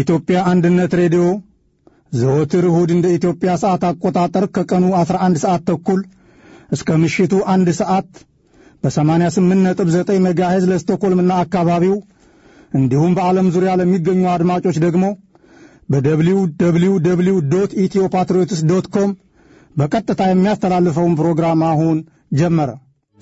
የኢትዮጵያ አንድነት ሬዲዮ ዘወትር እሁድ እንደ ኢትዮጵያ ሰዓት አቆጣጠር ከቀኑ 11 ሰዓት ተኩል እስከ ምሽቱ አንድ ሰዓት በ88.9 ሜጋሄዝ ለስቶኮልምና አካባቢው እንዲሁም በዓለም ዙሪያ ለሚገኙ አድማጮች ደግሞ በደብሊው ደብሊው ደብሊው ዶት ኢትዮ ፓትሪዮትስ ዶት ኮም በቀጥታ የሚያስተላልፈውን ፕሮግራም አሁን ጀመረ።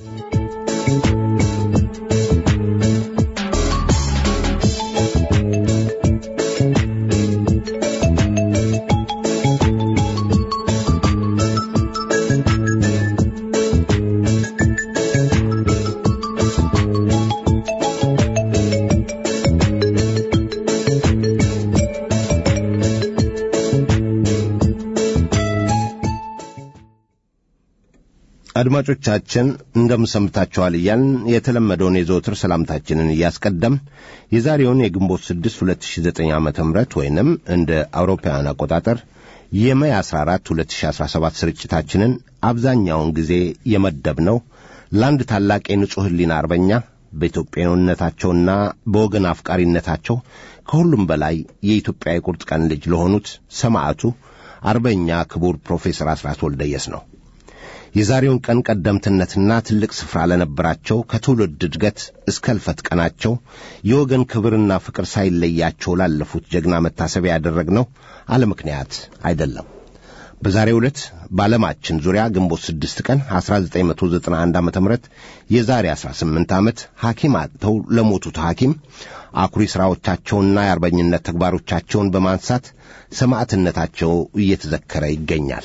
አድማጮቻችን እንደምሰምታችኋል እያልን የተለመደውን የዘወትር ሰላምታችንን እያስቀደም የዛሬውን የግንቦት 6 2009 ዓ ም ወይንም እንደ አውሮፓውያን አቆጣጠር የመይ 14 2017 ስርጭታችንን አብዛኛውን ጊዜ የመደብነው ለአንድ ታላቅ የንጹሕ ሕሊና አርበኛ በኢትዮጵያዊነታቸውና በወገን አፍቃሪነታቸው ከሁሉም በላይ የኢትዮጵያ የቁርጥ ቀን ልጅ ለሆኑት ሰማዕቱ አርበኛ ክቡር ፕሮፌሰር አስራት ወልደየስ ነው። የዛሬውን ቀን ቀደምትነትና ትልቅ ስፍራ ለነበራቸው ከትውልድ እድገት እስከ እልፈት ቀናቸው የወገን ክብርና ፍቅር ሳይለያቸው ላለፉት ጀግና መታሰቢያ ያደረግነው አለ ምክንያት አይደለም። በዛሬው ዕለት በዓለማችን ዙሪያ ግንቦት ስድስት ቀን 1991 ዓ ም የዛሬ 18 ዓመት ሐኪም አጥተው ለሞቱት ሐኪም አኩሪ ሥራዎቻቸውንና የአርበኝነት ተግባሮቻቸውን በማንሳት ሰማዕትነታቸው እየተዘከረ ይገኛል።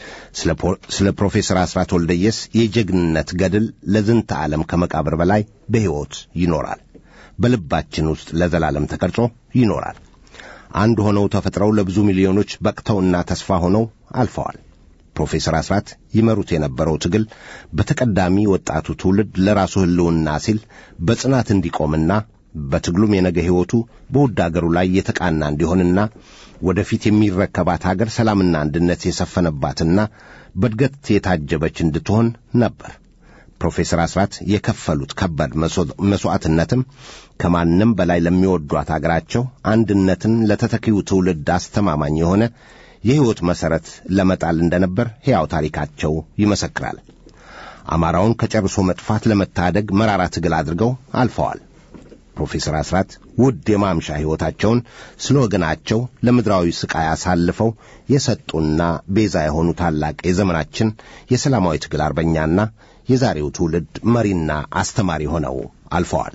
ስለ ፕሮፌሰር አስራት ወልደየስ የጀግንነት ገድል ለዝንተ ዓለም ከመቃብር በላይ በሕይወት ይኖራል፣ በልባችን ውስጥ ለዘላለም ተቀርጾ ይኖራል። አንድ ሆነው ተፈጥረው ለብዙ ሚሊዮኖች በቅተውና ተስፋ ሆነው አልፈዋል። ፕሮፌሰር አስራት ይመሩት የነበረው ትግል በተቀዳሚ ወጣቱ ትውልድ ለራሱ ሕልውና ሲል በጽናት እንዲቆምና በትግሉም የነገ ሕይወቱ በውድ አገሩ ላይ የተቃና እንዲሆንና ወደፊት የሚረከባት አገር ሰላምና አንድነት የሰፈነባትና በእድገት የታጀበች እንድትሆን ነበር። ፕሮፌሰር አስራት የከፈሉት ከባድ መሥዋዕትነትም ከማንም በላይ ለሚወዷት አገራቸው አንድነትን ለተተኪው ትውልድ አስተማማኝ የሆነ የሕይወት መሠረት ለመጣል እንደነበር ሕያው ታሪካቸው ይመሰክራል። አማራውን ከጨርሶ መጥፋት ለመታደግ መራራ ትግል አድርገው አልፈዋል። ፕሮፌሰር አስራት ውድ የማምሻ ሕይወታቸውን ስለ ወገናቸው ለምድራዊ ሥቃይ አሳልፈው የሰጡና ቤዛ የሆኑ ታላቅ የዘመናችን የሰላማዊ ትግል አርበኛና የዛሬው ትውልድ መሪና አስተማሪ ሆነው አልፈዋል።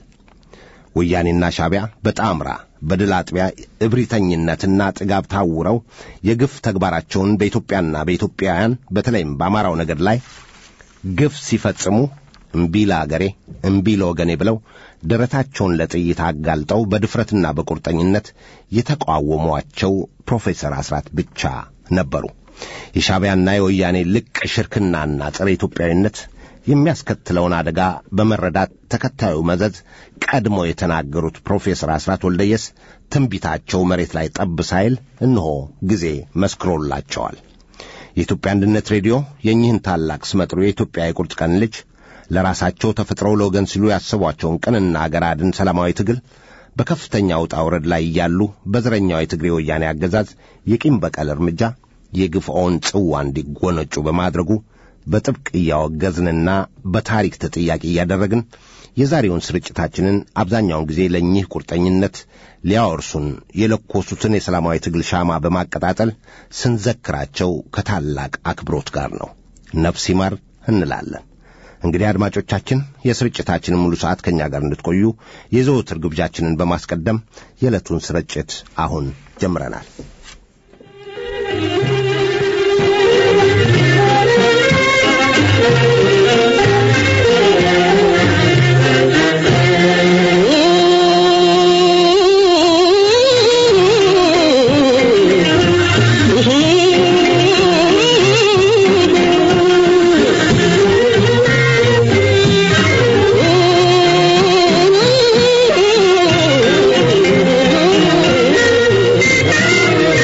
ወያኔና ሻቢያ በጣምራ በድል አጥቢያ እብሪተኝነትና ጥጋብ ታውረው የግፍ ተግባራቸውን በኢትዮጵያና በኢትዮጵያውያን በተለይም በአማራው ነገድ ላይ ግፍ ሲፈጽሙ እምቢ ለአገሬ እምቢ ለወገኔ ብለው ደረታቸውን ለጥይት አጋልጠው በድፍረትና በቁርጠኝነት የተቃወሟቸው ፕሮፌሰር አስራት ብቻ ነበሩ። የሻቢያና የወያኔ ልቅ ሽርክናና ጸረ ኢትዮጵያዊነት የሚያስከትለውን አደጋ በመረዳት ተከታዩ መዘዝ ቀድሞ የተናገሩት ፕሮፌሰር አስራት ወልደየስ ትንቢታቸው መሬት ላይ ጠብ ሳይል እነሆ ጊዜ መስክሮላቸዋል። የኢትዮጵያ አንድነት ሬዲዮ የእኚህን ታላቅ ስመጥሩ የኢትዮጵያ የቁርጥ ቀን ልጅ ለራሳቸው ተፈጥረው ለወገን ሲሉ ያሰቧቸውን ቅንና አገር አድን ሰላማዊ ትግል በከፍተኛ ውጣ ውረድ ላይ እያሉ በዘረኛው የትግሬ ወያኔ አገዛዝ የቂም በቀል እርምጃ የግፍዖን ጽዋ እንዲጎነጩ በማድረጉ በጥብቅ እያወገዝንና በታሪክ ተጠያቂ እያደረግን የዛሬውን ስርጭታችንን አብዛኛውን ጊዜ ለእኚህ ቁርጠኝነት ሊያወርሱን የለኮሱትን የሰላማዊ ትግል ሻማ በማቀጣጠል ስንዘክራቸው ከታላቅ አክብሮት ጋር ነው። ነፍስ ይማር እንላለን። እንግዲህ አድማጮቻችን የስርጭታችንን ሙሉ ሰዓት ከእኛ ጋር እንድትቆዩ የዘወትር ግብዣችንን በማስቀደም የዕለቱን ስርጭት አሁን ጀምረናል። Oh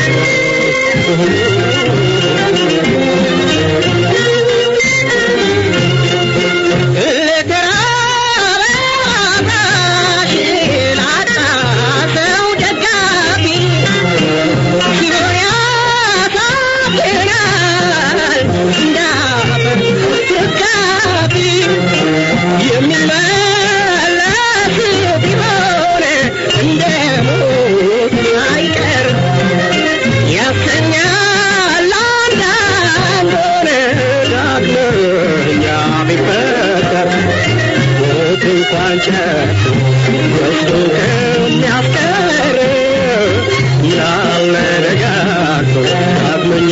እንኳን ጨርሶ ወስዶ ከሚያስቀር ምናለ ደጋግቶ ዳግመኛ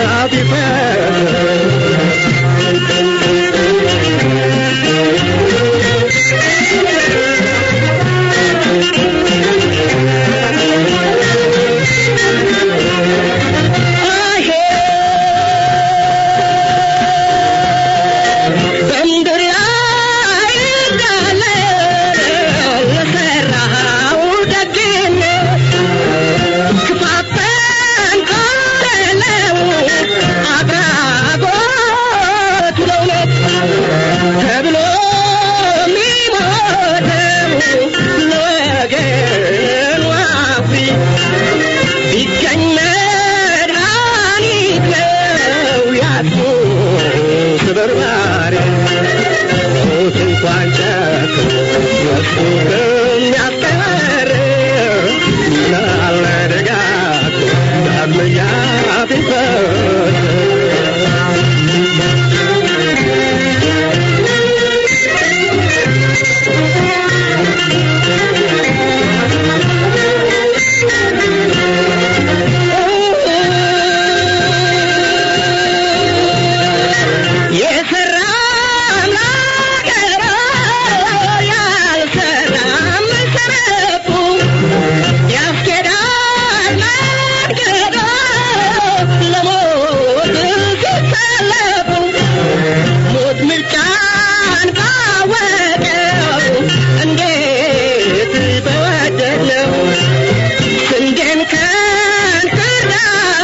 ቢፈር በምድር ላይ እንዳለ ለሠራኸው ደግነት ክፋትን ካለለው አድራጎት ለእውነት ተብሎ የሚሞተው ለወገን ዋቢ ቢገኝ መድኃኒት ነው ያጡ ስብርባሪ ሞት እንኳን ጨርሶ ወስዶ ከሚያስቀር ምናለ ደጋግሞ ዳግመኛ ቢፈር የሰራም ላገራ ያልሰራም ሰረፉ ያስኬዳል መንገዶ ለሞት ሲሰለፉ ሞት ምርጫን ባወቀው እንዴት በወደድነው ስንዴን ከእንክርዳዱ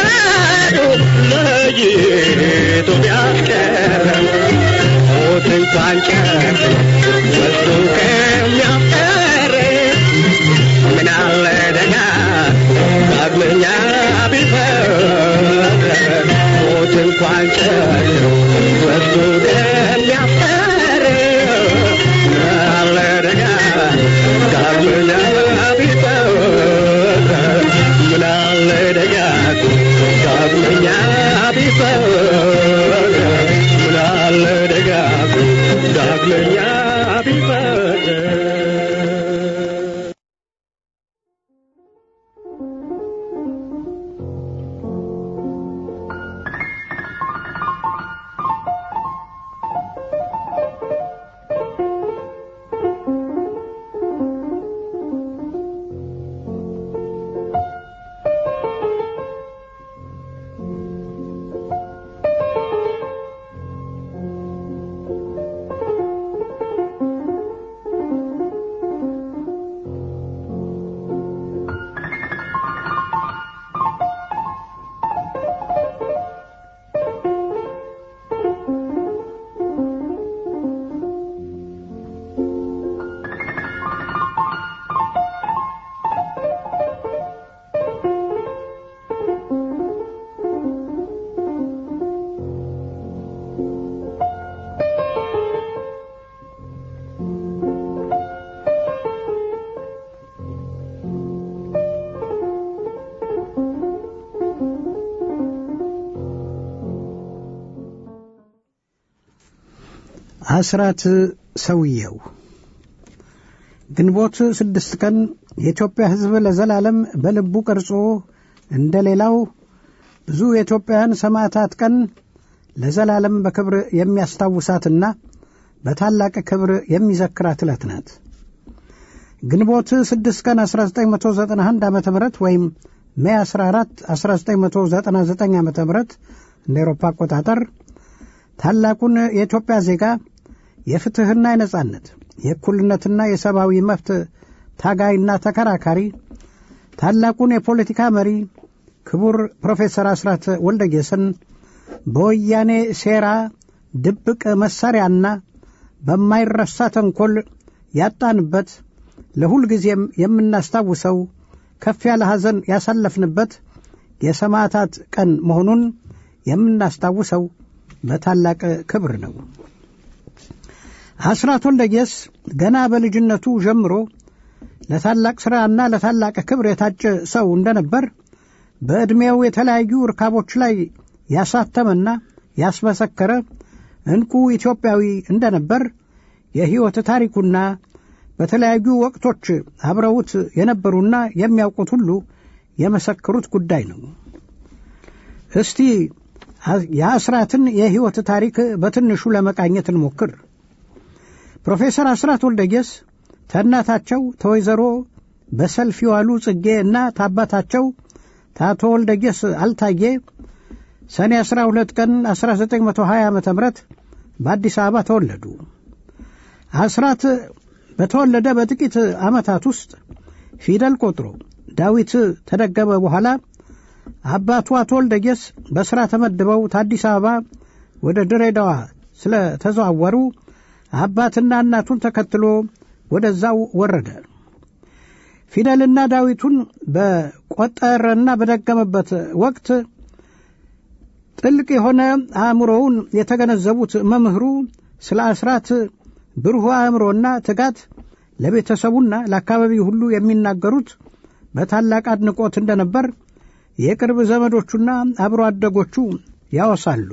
ለይቶ ቢያስቀረው ሞት እንኳን ጨርሶ ወስዶ ከሚያስቀር ምን አለ ደጋግሞ ዳግመኛ ቢፈር ሞት እንኳን ጨርሶ ወስዶ ከሚያስቀር ምን አለ ደጋግሞ ዳግመኛ ቢፈር ምን አለ ደጋግሞ ዳግመኛ ቢፈር ምን አለ ደጋግሞ ዳግመኛ ቢፈር አስራት ሰውየው ግንቦት ስድስት ቀን የኢትዮጵያ ሕዝብ ለዘላለም በልቡ ቀርጾ እንደ ሌላው ብዙ የኢትዮጵያውያን ሰማዕታት ቀን ለዘላለም በክብር የሚያስታውሳትና በታላቅ ክብር የሚዘክራት ዕለት ናት። ግንቦት ስድስት ቀን 1991 ዓ ም ወይም ሜይ 14 1999 ዓ ም እንደ ኤሮፓ አቆጣጠር ታላቁን የኢትዮጵያ ዜጋ የፍትሕና የነጻነት የእኩልነትና የሰብአዊ መብት ታጋይና ተከራካሪ ታላቁን የፖለቲካ መሪ ክቡር ፕሮፌሰር አስራት ወልደየስን በወያኔ ሴራ ድብቅ መሳሪያና በማይረሳ ተንኰል ያጣንበት ለሁልጊዜም የምናስታውሰው ከፍ ያለ ሐዘን ያሳለፍንበት የሰማዕታት ቀን መሆኑን የምናስታውሰው በታላቅ ክብር ነው። አስራት ወልደየስ ገና በልጅነቱ ጀምሮ ለታላቅ ሥራና ለታላቅ ክብር የታጨ ሰው እንደነበር በዕድሜው የተለያዩ እርካቦች ላይ ያሳተመና ያስመሰከረ ዕንቁ ኢትዮጵያዊ እንደነበር የሕይወት ታሪኩና በተለያዩ ወቅቶች አብረውት የነበሩና የሚያውቁት ሁሉ የመሰከሩት ጉዳይ ነው። እስቲ የአስራትን የሕይወት ታሪክ በትንሹ ለመቃኘት እንሞክር። ፕሮፌሰር አስራት ወልደየስ ተእናታቸው ተወይዘሮ በሰልፍ የዋሉ ጽጌ እና ታባታቸው ታቶ ወልደየስ አልታየ ሰኔ 12 ቀን 1920 ዓ ም በአዲስ አበባ ተወለዱ። አስራት በተወለደ በጥቂት ዓመታት ውስጥ ፊደል ቆጥሮ ዳዊት ተደገመ በኋላ አባቱ አቶ ወልደየስ በሥራ ተመድበው ከአዲስ አበባ ወደ ድሬዳዋ ስለተዘዋወሩ አባትና እናቱን ተከትሎ ወደዛው ወረደ። ፊደልና ዳዊቱን በቆጠረና በደገመበት ወቅት ጥልቅ የሆነ አእምሮውን የተገነዘቡት መምህሩ ስለ አስራት ብሩህ አእምሮና ትጋት ለቤተሰቡና ለአካባቢው ሁሉ የሚናገሩት በታላቅ አድንቆት እንደነበር የቅርብ ዘመዶቹና አብሮ አደጎቹ ያወሳሉ።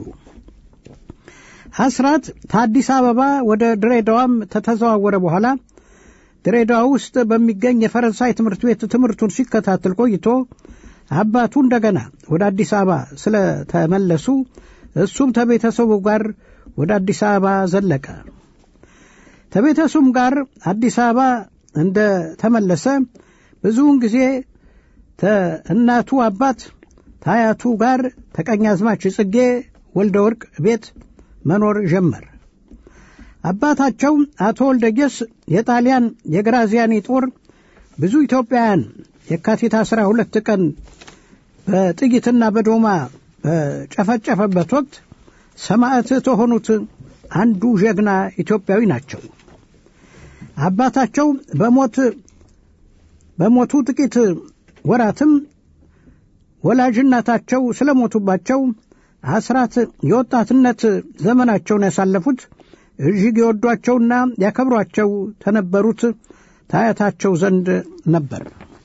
አስራት ከአዲስ አበባ ወደ ድሬዳዋም ከተዘዋወረ በኋላ ድሬዳዋ ውስጥ በሚገኝ የፈረንሳይ ትምህርት ቤት ትምህርቱን ሲከታተል ቆይቶ አባቱ እንደገና ወደ አዲስ አበባ ስለተመለሱ እሱም ከቤተሰቡ ጋር ወደ አዲስ አበባ ዘለቀ። ከቤተሰቡም ጋር አዲስ አበባ እንደ ተመለሰ ብዙውን ጊዜ ከእናቱ አባት ታያቱ ጋር ተቀኛዝማች ጽጌ ወልደ ወርቅ ቤት መኖር ጀመር። አባታቸው አቶ ወልደየስ የጣሊያን የግራዚያኒ ጦር ብዙ ኢትዮጵያውያን የካቲት አስራ ሁለት ቀን በጥይትና በዶማ በጨፈጨፈበት ወቅት ሰማዕት ከሆኑት አንዱ ጀግና ኢትዮጵያዊ ናቸው። አባታቸው በሞት በሞቱ ጥቂት ወራትም ወላጅ እናታቸው ስለሞቱባቸው አስራት የወጣትነት ዘመናቸውን ያሳለፉት እጅግ የወዷቸውና ያከብሯቸው ተነበሩት ታያታቸው ዘንድ ነበር።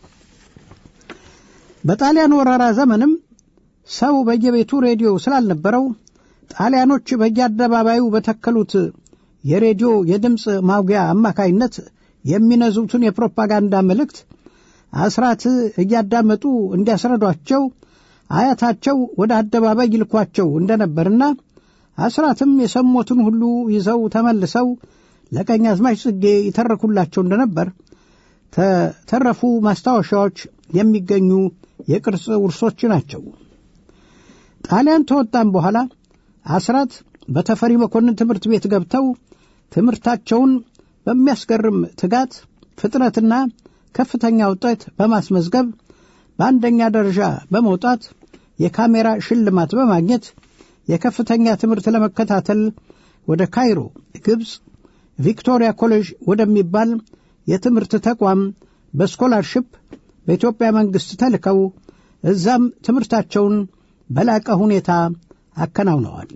በጣሊያን ወረራ ዘመንም ሰው በየቤቱ ሬዲዮ ስላልነበረው ጣሊያኖች በየአደባባዩ በተከሉት የሬዲዮ የድምፅ ማጉያ አማካይነት የሚነዙትን የፕሮፓጋንዳ መልእክት አስራት እያዳመጡ እንዲያስረዷቸው አያታቸው ወደ አደባባይ ይልኳቸው እንደነበርና አስራትም የሰሞትን ሁሉ ይዘው ተመልሰው ለቀኛዝማች ጽጌ ይተረኩላቸው እንደነበር ተተረፉ ማስታወሻዎች የሚገኙ የቅርጽ ውርሶች ናቸው። ጣሊያን ተወጣም በኋላ አስራት በተፈሪ መኮንን ትምህርት ቤት ገብተው ትምህርታቸውን በሚያስገርም ትጋት፣ ፍጥነትና ከፍተኛ ውጤት በማስመዝገብ በአንደኛ ደረጃ በመውጣት የካሜራ ሽልማት በማግኘት የከፍተኛ ትምህርት ለመከታተል ወደ ካይሮ ግብፅ ቪክቶሪያ ኮሌጅ ወደሚባል የትምህርት ተቋም በስኮላርሽፕ በኢትዮጵያ መንግሥት ተልከው እዛም ትምህርታቸውን በላቀ ሁኔታ አከናውነዋል።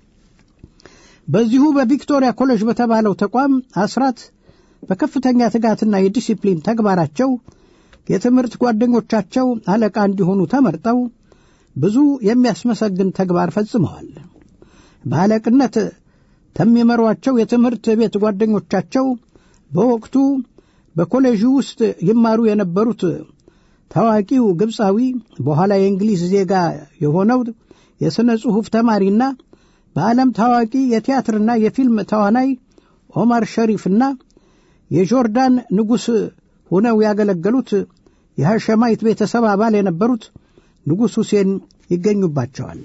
በዚሁ በቪክቶሪያ ኮሌጅ በተባለው ተቋም አስራት በከፍተኛ ትጋትና የዲሲፕሊን ተግባራቸው የትምህርት ጓደኞቻቸው አለቃ እንዲሆኑ ተመርጠው ብዙ የሚያስመሰግን ተግባር ፈጽመዋል። በአለቅነት ከሚመሯቸው የትምህርት ቤት ጓደኞቻቸው በወቅቱ በኮሌጁ ውስጥ ይማሩ የነበሩት ታዋቂው ግብፃዊ በኋላ የእንግሊዝ ዜጋ የሆነው የሥነ ጽሑፍ ተማሪና በዓለም ታዋቂ የቲያትርና የፊልም ተዋናይ ኦማር ሸሪፍና የጆርዳን ንጉሥ ሆነው ያገለገሉት የሐሸማይት ቤተሰብ አባል የነበሩት ንጉሥ ሁሴን ይገኙባቸዋል።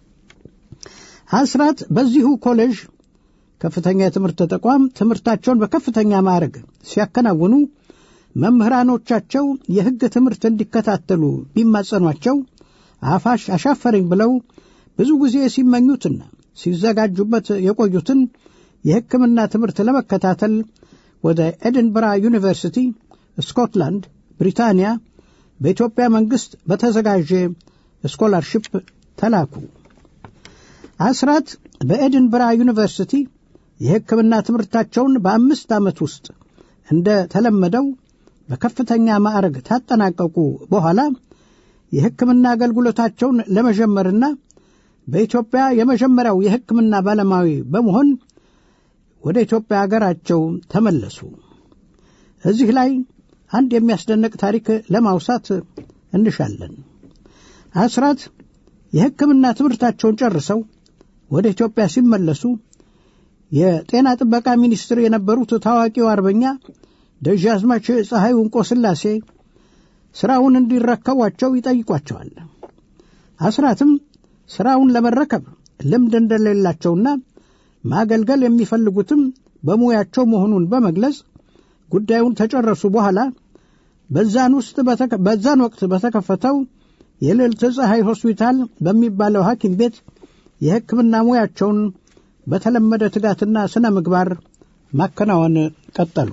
አስራት በዚሁ ኮሌጅ ከፍተኛ የትምህርት ተቋም ትምህርታቸውን በከፍተኛ ማዕረግ ሲያከናውኑ መምህራኖቻቸው የሕግ ትምህርት እንዲከታተሉ ቢማጸኗቸው አፋሽ አሻፈረኝ ብለው ብዙ ጊዜ ሲመኙትና ሲዘጋጁበት የቆዩትን የሕክምና ትምህርት ለመከታተል ወደ ኤድንበራ ዩኒቨርሲቲ ስኮትላንድ፣ ብሪታንያ በኢትዮጵያ መንግሥት በተዘጋጀ ስኮላርሽፕ ተላኩ። አስራት በኤድንበራ ዩኒቨርሲቲ የሕክምና ትምህርታቸውን በአምስት ዓመት ውስጥ እንደ ተለመደው በከፍተኛ ማዕረግ ታጠናቀቁ በኋላ የሕክምና አገልግሎታቸውን ለመጀመርና በኢትዮጵያ የመጀመሪያው የሕክምና ባለሙያዊ በመሆን ወደ ኢትዮጵያ አገራቸው ተመለሱ። እዚህ ላይ አንድ የሚያስደንቅ ታሪክ ለማውሳት እንሻለን። አስራት የሕክምና ትምህርታቸውን ጨርሰው ወደ ኢትዮጵያ ሲመለሱ የጤና ጥበቃ ሚኒስትር የነበሩት ታዋቂው አርበኛ ደጃዝማች ፀሐይ ወንቆ ሥላሴ ሥራውን እንዲረከቧቸው ይጠይቋቸዋል። አስራትም ሥራውን ለመረከብ ልምድ እንደሌላቸውና ማገልገል የሚፈልጉትም በሙያቸው መሆኑን በመግለጽ ጉዳዩን ተጨረሱ በኋላ በዛን ውስጥ በዛን ወቅት በተከፈተው የልዕልት ፀሐይ ሆስፒታል በሚባለው ሐኪም ቤት የሕክምና ሙያቸውን በተለመደ ትጋትና ስነ ምግባር ማከናወን ቀጠሉ።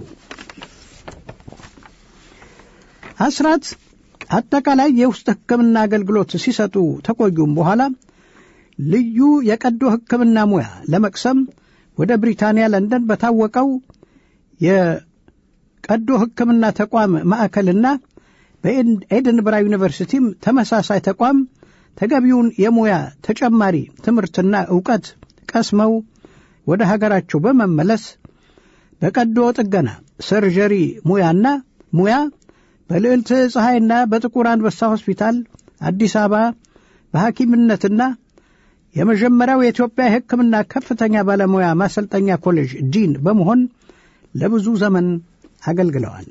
አስራት አጠቃላይ የውስጥ ሕክምና አገልግሎት ሲሰጡ ተቆዩም በኋላ ልዩ የቀዶ ሕክምና ሙያ ለመቅሰም ወደ ብሪታንያ ለንደን በታወቀው የቀዶ ሕክምና ተቋም ማዕከልና በኤድንብራ ዩኒቨርሲቲም ተመሳሳይ ተቋም ተገቢውን የሙያ ተጨማሪ ትምህርትና ዕውቀት ቀስመው ወደ ሀገራቸው በመመለስ በቀዶ ጥገና ሰርጀሪ ሙያና ሙያ በልዕልት ፀሐይና በጥቁር አንበሳ ሆስፒታል አዲስ አበባ በሐኪምነትና የመጀመሪያው የኢትዮጵያ የሕክምና ከፍተኛ ባለሙያ ማሰልጠኛ ኮሌጅ ዲን በመሆን ለብዙ ዘመን አገልግለዋል።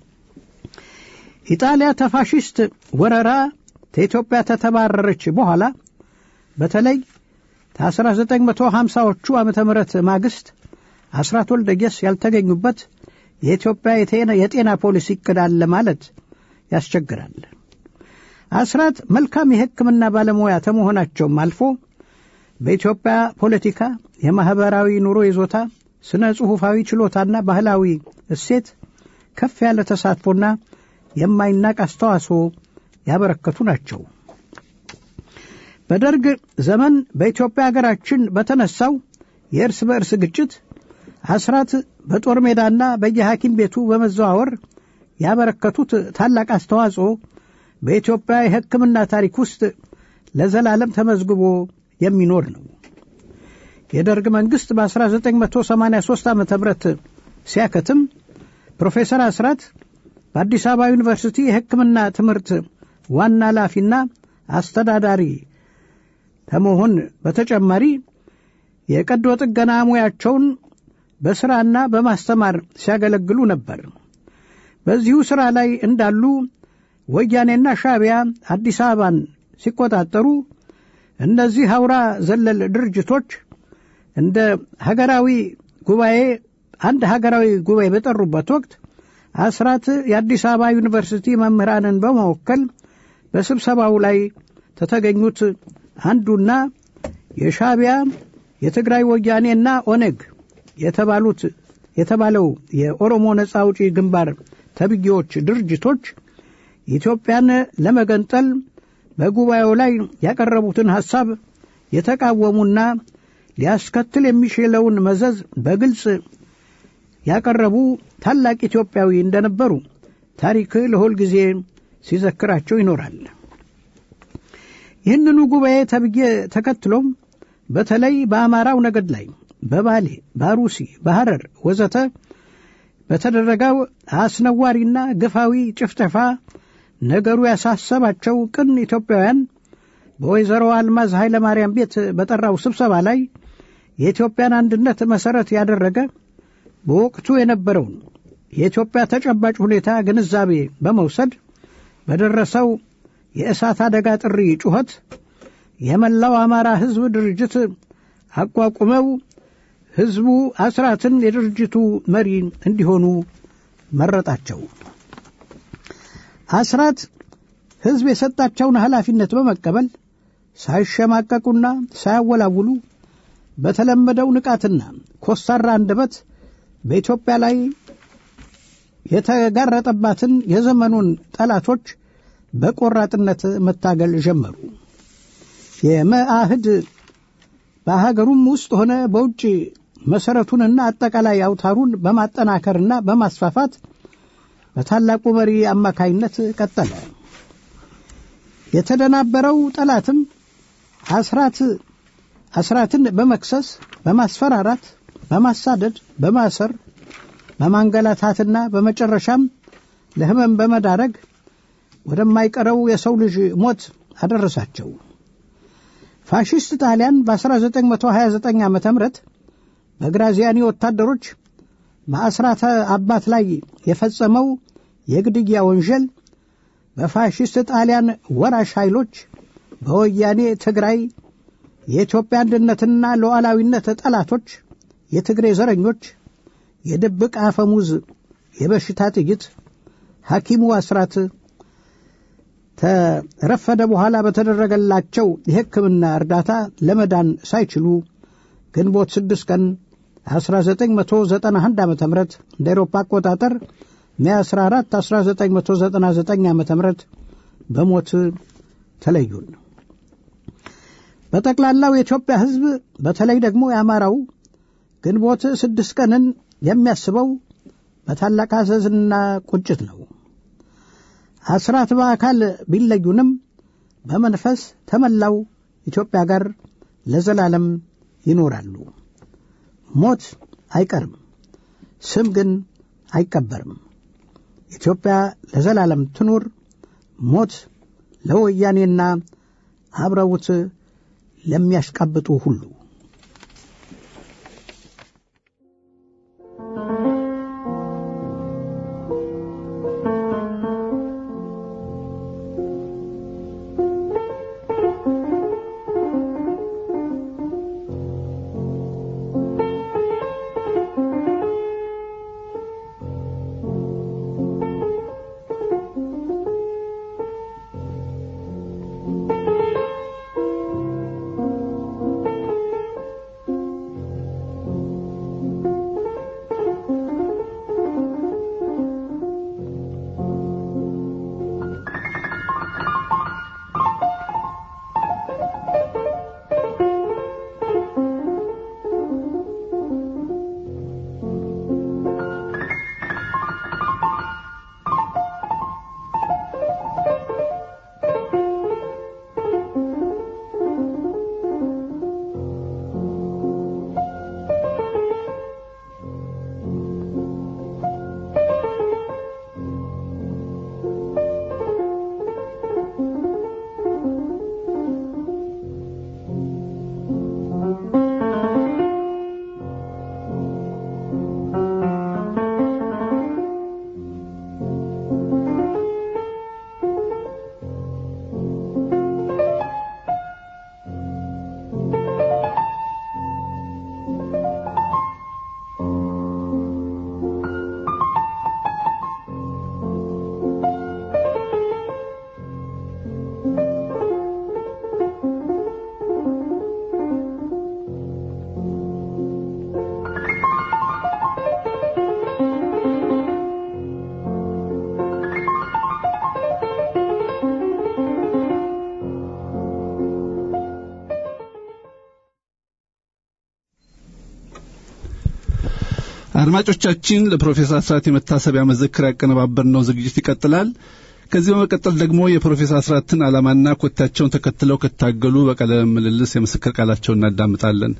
ኢጣሊያ ተፋሽስት ወረራ ከኢትዮጵያ ተተባረረች በኋላ በተለይ ከ1950ዎቹ ዓመተ ምህረት ማግስት አስራት ወልደየስ ያልተገኙበት የኢትዮጵያ የጤና ፖሊሲ እቅድ አለ ማለት ያስቸግራል። አስራት መልካም የሕክምና ባለሙያ ከመሆናቸውም አልፎ በኢትዮጵያ ፖለቲካ፣ የማኅበራዊ ኑሮ ይዞታ፣ ስነ ጽሑፋዊ ችሎታና ባህላዊ እሴት ከፍ ያለ ተሳትፎና የማይናቅ አስተዋጽኦ ያበረከቱ ናቸው። በደርግ ዘመን በኢትዮጵያ ሀገራችን በተነሳው የእርስ በእርስ ግጭት አስራት በጦር ሜዳና በየሐኪም ቤቱ በመዘዋወር ያበረከቱት ታላቅ አስተዋጽኦ በኢትዮጵያ የሕክምና ታሪክ ውስጥ ለዘላለም ተመዝግቦ የሚኖር ነው። የደርግ መንግሥት በ1983 ዓ ም ሲያከትም ፕሮፌሰር አስራት በአዲስ አበባ ዩኒቨርሲቲ የሕክምና ትምህርት ዋና ኃላፊና አስተዳዳሪ ከመሆን በተጨማሪ የቀዶ ጥገና ሙያቸውን በሥራና በማስተማር ሲያገለግሉ ነበር። በዚሁ ሥራ ላይ እንዳሉ ወያኔና ሻዕቢያ አዲስ አበባን ሲቆጣጠሩ እነዚህ አውራ ዘለል ድርጅቶች እንደ ሀገራዊ ጉባኤ አንድ ሀገራዊ ጉባኤ በጠሩበት ወቅት አስራት የአዲስ አበባ ዩኒቨርሲቲ መምህራንን በመወከል በስብሰባው ላይ ከተገኙት አንዱና የሻዕቢያ የትግራይ ወያኔና ኦነግ የተባሉት የተባለው የኦሮሞ ነጻ አውጪ ግንባር ተብዬዎች ድርጅቶች ኢትዮጵያን ለመገንጠል በጉባኤው ላይ ያቀረቡትን ሐሳብ የተቃወሙና ሊያስከትል የሚችለውን መዘዝ በግልጽ ያቀረቡ ታላቅ ኢትዮጵያዊ እንደነበሩ ታሪክ ለሁል ጊዜ ሲዘክራቸው ይኖራል። ይህንኑ ጉባኤ ተብዬ ተከትሎም በተለይ በአማራው ነገድ ላይ በባሌ፣ በአሩሲ፣ በሐረር ወዘተ በተደረገው አስነዋሪና ግፋዊ ጭፍጨፋ ነገሩ ያሳሰባቸው ቅን ኢትዮጵያውያን በወይዘሮ አልማዝ ኃይለ ማርያም ቤት በጠራው ስብሰባ ላይ የኢትዮጵያን አንድነት መሠረት ያደረገ በወቅቱ የነበረውን የኢትዮጵያ ተጨባጭ ሁኔታ ግንዛቤ በመውሰድ በደረሰው የእሳት አደጋ ጥሪ ጩኸት የመላው አማራ ሕዝብ ድርጅት አቋቁመው ሕዝቡ አስራትን የድርጅቱ መሪ እንዲሆኑ መረጣቸው። አስራት ሕዝብ የሰጣቸውን ኃላፊነት በመቀበል ሳይሸማቀቁና ሳያወላውሉ በተለመደው ንቃትና ኮሳራ አንደበት በኢትዮጵያ ላይ የተጋረጠባትን የዘመኑን ጠላቶች በቆራጥነት መታገል ጀመሩ። የመአህድ በሀገሩም ውስጥ ሆነ በውጭ መሠረቱንና አጠቃላይ አውታሩን በማጠናከርና በማስፋፋት በታላቁ መሪ አማካይነት ቀጠለ። የተደናበረው ጠላትም አስራት አስራትን በመክሰስ በማስፈራራት፣ በማሳደድ፣ በማሰር በማንገላታትና በመጨረሻም ለሕመም በመዳረግ ወደማይቀረው የሰው ልጅ ሞት አደረሳቸው። ፋሽስት ጣሊያን በ1929 ዓ ም በግራዚያኒ ወታደሮች በአስራተ አባት ላይ የፈጸመው የግድያ ወንጀል በፋሽስት ጣሊያን ወራሽ ኃይሎች በወያኔ ትግራይ የኢትዮጵያ አንድነትና ሉዓላዊነት ጠላቶች የትግሬ ዘረኞች የድብቅ አፈሙዝ የበሽታ ጥይት ሐኪሙ አስራት ተረፈደ በኋላ በተደረገላቸው የሕክምና እርዳታ ለመዳን ሳይችሉ ግንቦት 6 ቀን 1991 ዓ ም እንደ ኤሮፓ አቆጣጠር ሜ 14 1999 ዓ ም በሞት ተለዩን። በጠቅላላው የኢትዮጵያ ሕዝብ በተለይ ደግሞ የአማራው ግንቦት ስድስት ቀንን የሚያስበው በታላቅ ሐዘንና ቁጭት ነው። አስራት በአካል ቢለዩንም በመንፈስ ተመላው ኢትዮጵያ ጋር ለዘላለም ይኖራሉ። ሞት አይቀርም፣ ስም ግን አይቀበርም። ኢትዮጵያ ለዘላለም ትኑር። ሞት ለወያኔና አብረውት ለሚያሽቃብጡ ሁሉ አድማጮቻችን ለፕሮፌሰር አስራት የመታሰቢያ መዘክር ያቀነባበርነው ዝግጅት ይቀጥላል። ከዚህ በመቀጠል ደግሞ የፕሮፌሰር አስራትን ዓላማና ኮታቸውን ተከትለው ከታገሉ በቃለ ምልልስ የምስክር ቃላቸውን እናዳምጣለን።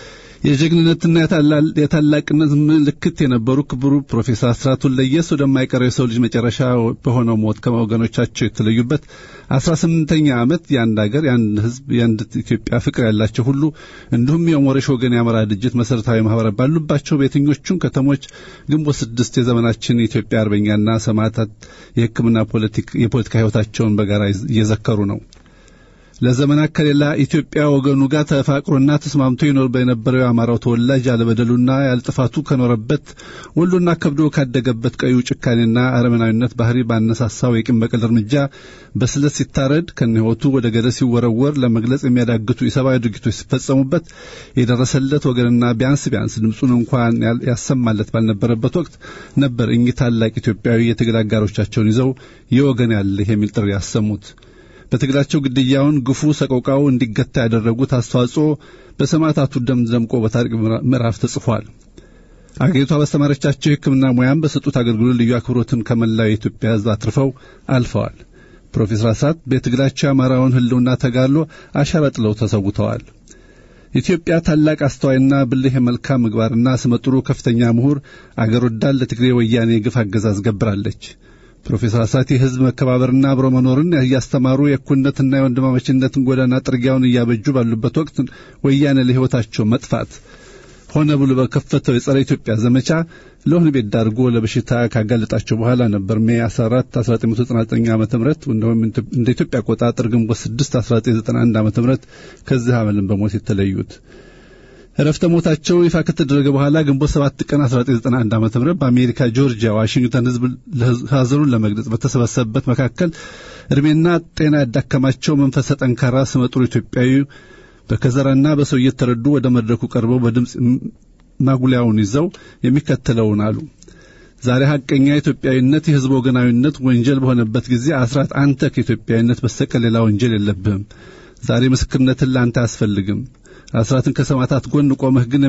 የጀግንነትና የታላቅነት ምልክት የነበሩ ክቡር ፕሮፌሰር አስራት ወልደየስ ወደማይቀረው የሰው ልጅ መጨረሻ በሆነው ሞት ከወገኖቻቸው የተለዩበት አስራ ስምንተኛ ዓመት የአንድ አገር የአንድ ሕዝብ የአንድ ኢትዮጵያ ፍቅር ያላቸው ሁሉ እንዲሁም የሞረሽ ወገን የአማራ ድርጅት መሰረታዊ ማህበራት ባሉባቸው በየትኞቹም ከተሞች ግንቦት ስድስት የዘመናችን የኢትዮጵያ አርበኛና ሰማዕታት የሕክምና የፖለቲካ ሕይወታቸውን በጋራ እየዘከሩ ነው። ለዘመናት ከሌላ ኢትዮጵያ ወገኑ ጋር ተፋቅሮና ተስማምቶ ይኖር በነበረው የአማራው ተወላጅ ያለበደሉና ያልጥፋቱ ከኖረበት ወሎና ከብዶ ካደገበት ቀዩ ጭካኔና አረመናዊነት ባህሪ ባነሳሳው የቂም በቀል እርምጃ በስለት ሲታረድ ከነህይወቱ ወደ ገደል ሲወረወር ለመግለጽ የሚያዳግቱ የሰብአዊ ድርጊቶች ሲፈጸሙበት የደረሰለት ወገንና ቢያንስ ቢያንስ ድምፁን እንኳን ያሰማለት ባልነበረበት ወቅት ነበር እኚህ ታላቅ ኢትዮጵያዊ የትግል አጋሮቻቸውን ይዘው የወገን ያለህ የሚል ጥሪ ያሰሙት። በትግላቸው ግድያውን፣ ግፉ፣ ሰቆቃው እንዲገታ ያደረጉት አስተዋጽኦ በሰማዕታቱ ደም ደምቆ በታሪክ ምዕራፍ ተጽፏል። አገሪቷ ባስተማረቻቸው የሕክምና ሙያም በሰጡት አገልግሎት ልዩ አክብሮትን ከመላው የኢትዮጵያ ሕዝብ አትርፈው አልፈዋል። ፕሮፌሰር አስራት በትግላቸው የአማራውን ሕልውና ተጋድሎ አሻራ ጥለው ተሰውተዋል። ኢትዮጵያ ታላቅ አስተዋይና ብልህ የመልካም ምግባርና ስመጥሩ ከፍተኛ ምሁር አገር ወዳድ ለትግሬ ወያኔ ግፍ አገዛዝ ገብራለች። ፕሮፌሰር አስራት የሕዝብ መከባበርና አብሮ መኖርን እያስተማሩ የእኩልነትና የወንድማማችነትን ጎዳና ጥርጊያውን እያበጁ ባሉበት ወቅት ወያኔ ለሕይወታቸው መጥፋት ሆነ ብሎ በከፈተው የጸረ ኢትዮጵያ ዘመቻ ለወህኒ ቤት ዳርጎ ለበሽታ ካጋለጣቸው በኋላ ነበር ሜይ 14 1999 ዓ.ም እንደውም እንደ ኢትዮጵያ አቆጣጠር ግንቦት 6 1991 ዓ.ም ከዚህ ዓለም በሞት የተለዩት። እረፍተ ሞታቸው ይፋ ከተደረገ በኋላ ግንቦት 7 ቀን 1991 ዓ.ም በአሜሪካ ጆርጂያ ዋሽንግተን ህዝብ ሀዘኑን ለመግለጽ በተሰበሰበበት መካከል እድሜና ጤና ያዳከማቸው መንፈሰ ጠንካራ ስመጥሩ ኢትዮጵያዊ በከዘራና በሰው እየተረዱ ወደ መድረኩ ቀርበው በድምፅ ማጉሊያውን ይዘው የሚከተለውን አሉ። ዛሬ ሐቀኛ ኢትዮጵያዊነት የህዝብ ወገናዊነት ወንጀል በሆነበት ጊዜ አስራት አንተ ከኢትዮጵያዊነት በስተቀር ሌላ ወንጀል የለብህም። ዛሬ ምስክርነትን ለአንተ አያስፈልግም። አስራትን ከሰማዕታት ጎን ቆመህ ግን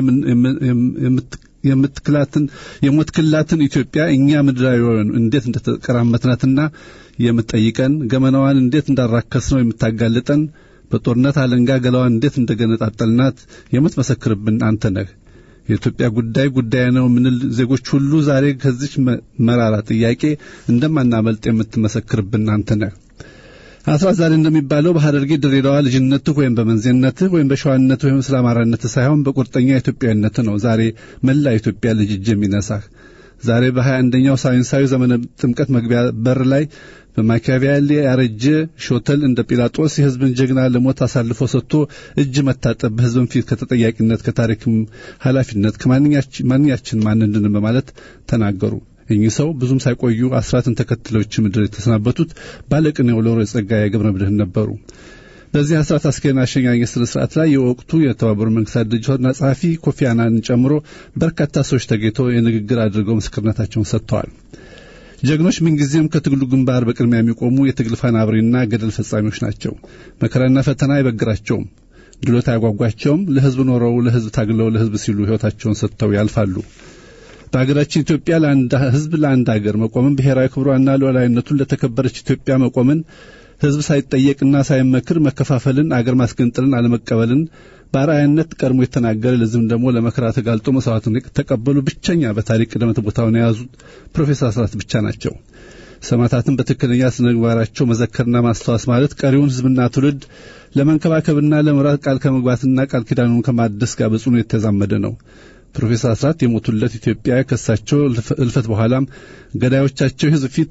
የምትክላትን የሞትክላትን ኢትዮጵያ እኛ ምድራዊውን እንዴት እንደተቀራመትናትና የምትጠይቀን ገመናዋን እንዴት እንዳራከስ ነው የምታጋልጠን በጦርነት አለንጋ ገላዋን እንዴት እንደገነጣጠልናት የምትመሰክርብን አንተ ነህ። የኢትዮጵያ ጉዳይ ጉዳይ ነው ምንል ዜጎች ሁሉ ዛሬ ከዚች መራራ ጥያቄ እንደማናመልጥ የምትመሰክርብን አንተ ነህ። አስራት ዛሬ እንደሚባለው በሐረርጌ ድሬዳዋ ልጅነትህ ወይም በመንዜነትህ ወይም በሸዋነትህ ወይም ስለ አማራነትህ ሳይሆን በቁርጠኛ ኢትዮጵያዊነትህ ነው ዛሬ መላ ኢትዮጵያ ልጅ እጅ የሚነሳህ። ዛሬ በሀያ አንደኛው ሳይንሳዊ ዘመነ ጥምቀት መግቢያ በር ላይ በማኪያቬሊ ያረጀ ሾተል እንደ ጲላጦስ የሕዝብን ጀግና ለሞት አሳልፎ ሰጥቶ እጅ መታጠብ በሕዝብን ፊት ከተጠያቂነት ከታሪክም ኃላፊነት ከማንኛችን ማን እንድን በማለት ተናገሩ። እኚህ ሰው ብዙም ሳይቆዩ አስራትን ተከትለውች ምድር የተሰናበቱት ባለቅኔው ሎሬት ጸጋዬ ገብረ መድኅን ነበሩ። በዚህ አስራት አስከሬን አሸኛኘት ስነ ስርዓት ላይ የወቅቱ የተባበሩት መንግስታት ድርጅት ዋና ጸሐፊ ኮፊ አናንን ጨምሮ በርካታ ሰዎች ተገኝተው የንግግር አድርገው ምስክርነታቸውን ሰጥተዋል። ጀግኖች ምንጊዜም ከትግሉ ግንባር በቅድሚያ የሚቆሙ የትግል ፋና አብሪና ገደል ፈጻሚዎች ናቸው። መከራና ፈተና አይበግራቸውም፣ ድሎት አያጓጓቸውም። ለህዝብ ኖረው ለህዝብ ታግለው ለህዝብ ሲሉ ህይወታቸውን ሰጥተው ያልፋሉ። በሀገራችን ኢትዮጵያ ለአንድ ህዝብ ለአንድ ሀገር መቆምን ብሔራዊ ክብሯና ሉዓላዊነቱን ለተከበረች ኢትዮጵያ መቆምን ህዝብ ሳይጠየቅና ሳይመክር መከፋፈልን፣ አገር ማስገንጠልን አለመቀበልን በአርአያነት ቀድሞ የተናገረ ለዚህም ደግሞ ለመከራ ተጋልጦ መስዋዕትን ተቀበሉ ብቸኛ በታሪክ ቅደም ቦታውን የያዙት ፕሮፌሰር አስራት ብቻ ናቸው። ሰማዕታትን በትክክለኛ ስነ ምግባራቸው መዘከርና ማስታወስ ማለት ቀሪውን ህዝብና ትውልድ ለመንከባከብና ለመምራት ቃል ከመግባትና ቃል ኪዳኑን ከማደስ ጋር በጽኑ የተዛመደ ነው። ፕሮፌሰር አስራት የሞቱለት ኢትዮጵያ ከሳቸው እልፈት በኋላም ገዳዮቻቸው ህዝብ ፊት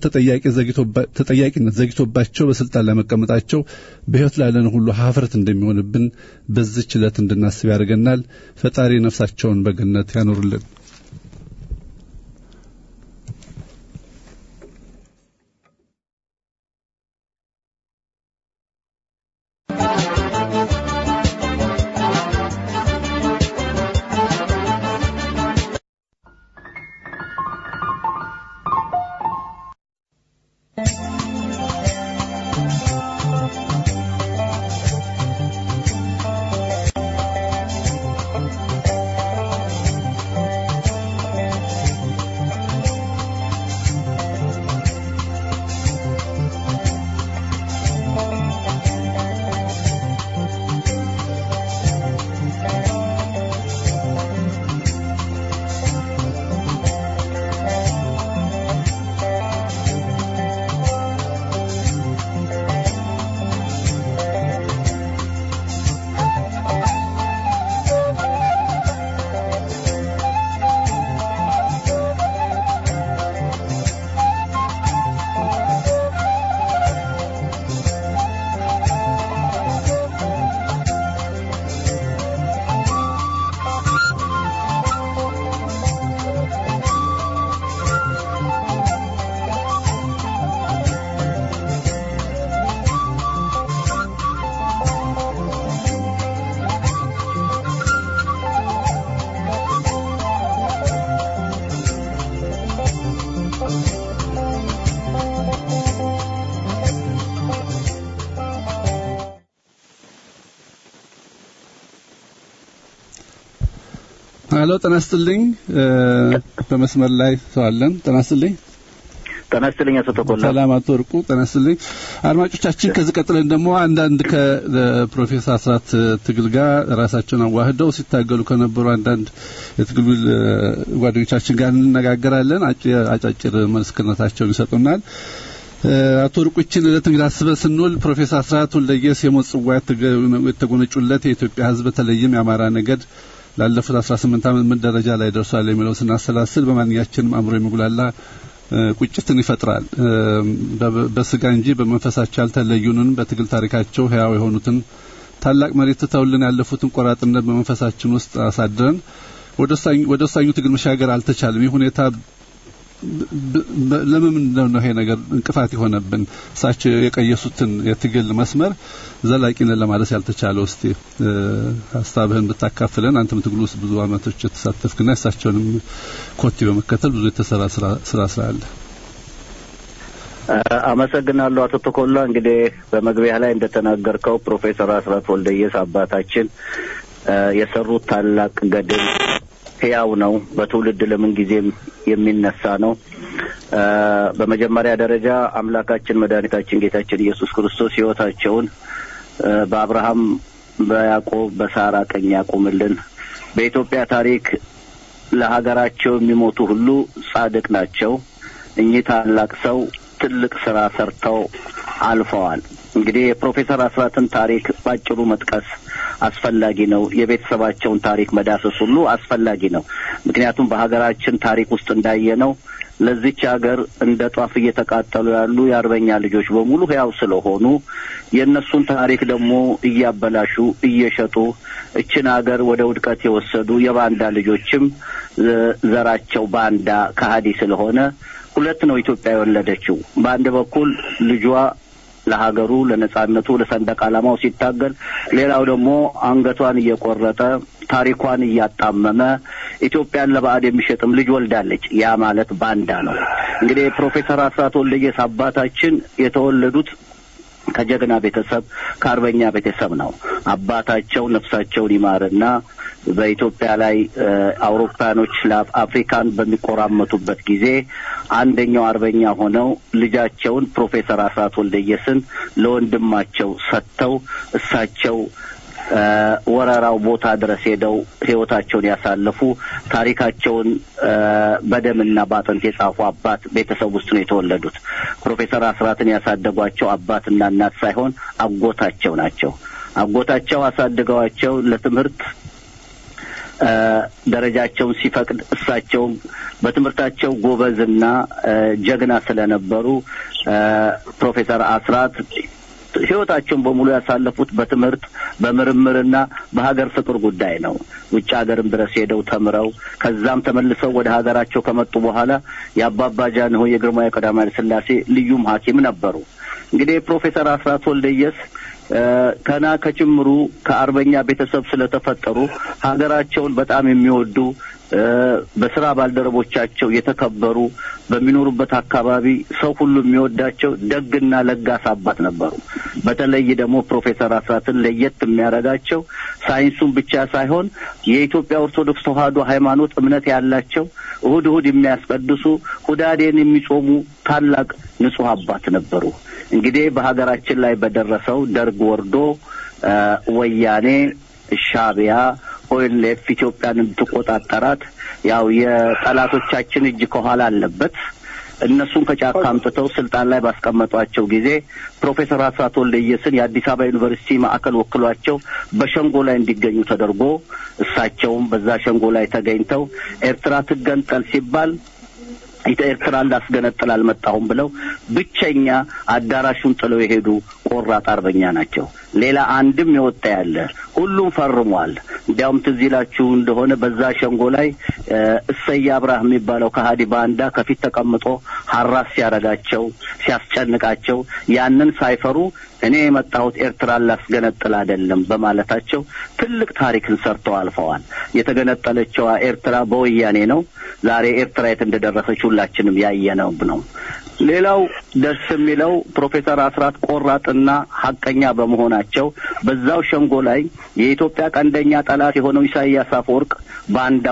ተጠያቂነት ዘግቶባቸው በስልጣን ላይ መቀመጣቸው በሕይወት ላለን ሁሉ ሀፍረት እንደሚሆንብን በዚች ዕለት እንድናስብ ያደርገናል። ፈጣሪ ነፍሳቸውን በገነት ያኖርልን። ሄሎ ጤና ይስጥልኝ። በመስመር ላይ ሰው አለን። ጤና ይስጥልኝ። ጤና ይስጥልኝ አቶ ተኮላ። ሰላም አቶ ወርቁ ጤና ይስጥልኝ። አድማጮቻችን ከዚህ ቀጥለን ደግሞ አንዳንድ ከፕሮፌሰር አስራት ትግል ጋር ራሳቸውን አዋህደው ሲታገሉ ከነበሩ አንዳንድ የትግል ጓደኞቻችን ጋር እንነጋገራለን። አጫጭር ምስክርነታቸውን ይሰጡናል። አቶ ወርቁችን ዕለት እንግዲህ አስበን ስንውል ፕሮፌሰር አስራት ወልደየስ የሞት ጽዋ የተጎነጩለት የኢትዮጵያ ሕዝብ በተለይም የአማራ ነገድ ላለፉት 18 ዓመት ምን ደረጃ ላይ ደርሷል የሚለው ስናሰላስል በማንኛችንም አእምሮ የሚጉላላ ቁጭትን ይፈጥራል። በስጋ እንጂ በመንፈሳቸው ያልተለዩንን በትግል ታሪካቸው ህያው የሆኑትን ታላቅ መሬት ትተውልን ያለፉትን ቆራጥነት በመንፈሳችን ውስጥ አሳድረን ወደ ወሳኙ ትግል መሻገር አልተቻለም። ይህ ሁኔታ ለምን ነው ይሄ ነገር እንቅፋት የሆነብን? እሳቸው የቀየሱትን የትግል መስመር ዘላቂነት ለማድረስ ያልተቻለው? እስቲ ሀሳብህን ብታካፍለን። አንተም ትግሉ ውስጥ ብዙ አመቶች የተሳተፍክና እሳቸውንም ኮቴ በመከተል ብዙ የተሰራ ስራ ስላለ አመሰግናለሁ አቶ ተኮላ። እንግዲህ በመግቢያ ላይ እንደተናገርከው ፕሮፌሰር አስራት ወልደየስ አባታችን የሰሩት ታላቅ ገድል ህያው ነው። በትውልድ ለምን ጊዜም የሚነሳ ነው። በመጀመሪያ ደረጃ አምላካችን መድኃኒታችን ጌታችን ኢየሱስ ክርስቶስ ህይወታቸውን በአብርሃም፣ በያዕቆብ፣ በሳራ ቀኝ ያቁምልን። በኢትዮጵያ ታሪክ ለሀገራቸው የሚሞቱ ሁሉ ጻድቅ ናቸው። እኚህ ታላቅ ሰው ትልቅ ስራ ሰርተው አልፈዋል። እንግዲህ የፕሮፌሰር አስራትን ታሪክ ባጭሩ መጥቀስ አስፈላጊ ነው። የቤተሰባቸውን ታሪክ መዳሰስ ሁሉ አስፈላጊ ነው። ምክንያቱም በሀገራችን ታሪክ ውስጥ እንዳየነው ለዚች ሀገር እንደ ጧፍ እየተቃጠሉ ያሉ የአርበኛ ልጆች በሙሉ ህያው ስለሆኑ የእነሱን ታሪክ ደግሞ እያበላሹ እየሸጡ እችን ሀገር ወደ ውድቀት የወሰዱ የባንዳ ልጆችም ዘራቸው ባንዳ ከሀዲ ስለሆነ ሁለት ነው ኢትዮጵያ የወለደችው። በአንድ በኩል ልጇ ለሀገሩ ለነጻነቱ ለሰንደቅ ዓላማው ሲታገል፣ ሌላው ደግሞ አንገቷን እየቆረጠ ታሪኳን እያጣመመ ኢትዮጵያን ለባዕድ የሚሸጥም ልጅ ወልዳለች። ያ ማለት ባንዳ ነው። እንግዲህ ፕሮፌሰር አስራት ወልደየስ አባታችን የተወለዱት ከጀግና ቤተሰብ ከአርበኛ ቤተሰብ ነው። አባታቸው ነፍሳቸውን ይማርና በኢትዮጵያ ላይ አውሮፓኖች አፍሪካን በሚቆራመቱበት ጊዜ አንደኛው አርበኛ ሆነው ልጃቸውን ፕሮፌሰር አስራት ወልደየስን ለወንድማቸው ሰጥተው እሳቸው ወረራው ቦታ ድረስ ሄደው ህይወታቸውን ያሳለፉ ታሪካቸውን በደምና በአጥንት የጻፉ አባት ቤተሰብ ውስጥ ነው የተወለዱት። ፕሮፌሰር አስራትን ያሳደጓቸው አባትና እናት ሳይሆን አጎታቸው ናቸው። አጎታቸው አሳድገዋቸው ለትምህርት ደረጃቸውን ሲፈቅድ እሳቸውም በትምህርታቸው ጎበዝና ጀግና ስለነበሩ ፕሮፌሰር አስራት ህይወታቸውን በሙሉ ያሳለፉት በትምህርት በምርምርና በሀገር ፍቅር ጉዳይ ነው። ውጭ ሀገርም ድረስ ሄደው ተምረው ከዛም ተመልሰው ወደ ሀገራቸው ከመጡ በኋላ የአባባ ጃንሆይ የግርማዊ ቀዳማዊ ኃይለ ሥላሴ ልዩም ሐኪም ነበሩ። እንግዲህ ፕሮፌሰር አስራት ወልደየስ ከና ከጭምሩ ከአርበኛ ቤተሰብ ስለተፈጠሩ ሀገራቸውን በጣም የሚወዱ በስራ ባልደረቦቻቸው የተከበሩ በሚኖሩበት አካባቢ ሰው ሁሉ የሚወዳቸው ደግና ለጋስ አባት ነበሩ። በተለይ ደግሞ ፕሮፌሰር አስራትን ለየት የሚያደርጋቸው ሳይንሱን ብቻ ሳይሆን የኢትዮጵያ ኦርቶዶክስ ተዋሕዶ ሃይማኖት እምነት ያላቸው እሁድ እሁድ የሚያስቀድሱ ሁዳዴን የሚጾሙ ታላቅ ንጹሕ አባት ነበሩ። እንግዲህ በሀገራችን ላይ በደረሰው ደርግ ወርዶ ወያኔ ሻቢያ ኦኤልኤፍ ኢትዮጵያን እንድትቆጣጠራት ያው የጠላቶቻችን እጅ ከኋላ አለበት። እነሱን ከጫካ አምጥተው ስልጣን ላይ ባስቀመጧቸው ጊዜ ፕሮፌሰር አስራት ወልደየስን የአዲስ አበባ ዩኒቨርሲቲ ማዕከል ወክሏቸው በሸንጎ ላይ እንዲገኙ ተደርጎ እሳቸውም በዛ ሸንጎ ላይ ተገኝተው ኤርትራ ትገንጠል ሲባል ኤርትራን ላስገነጥል አልመጣሁም ብለው ብቸኛ አዳራሹን ጥለው የሄዱ ቆራጥ አርበኛ ናቸው። ሌላ አንድም የወጣ ያለ ሁሉም ፈርሟል። እንዲያውም ትዝ ይላችሁ እንደሆነ በዛ ሸንጎ ላይ እሰይ አብርሃ የሚባለው ከሀዲ ባንዳ ከፊት ተቀምጦ ሀራስ ሲያረጋቸው ሲያስጨንቃቸው ያንን ሳይፈሩ እኔ የመጣሁት ኤርትራን ላስገነጥል አይደለም በማለታቸው ትልቅ ታሪክን ሰርተው አልፈዋል። የተገነጠለችዋ ኤርትራ በወያኔ ነው። ዛሬ ኤርትራ የት እንደደረሰች ሁላችንም ያየነው ነው። ሌላው ደስ የሚለው ፕሮፌሰር አስራት ቆራጥና ሀቀኛ በመሆናቸው በዛው ሸንጎ ላይ የኢትዮጵያ ቀንደኛ ጠላት የሆነው ኢሳያስ አፈወርቅ ባንዳው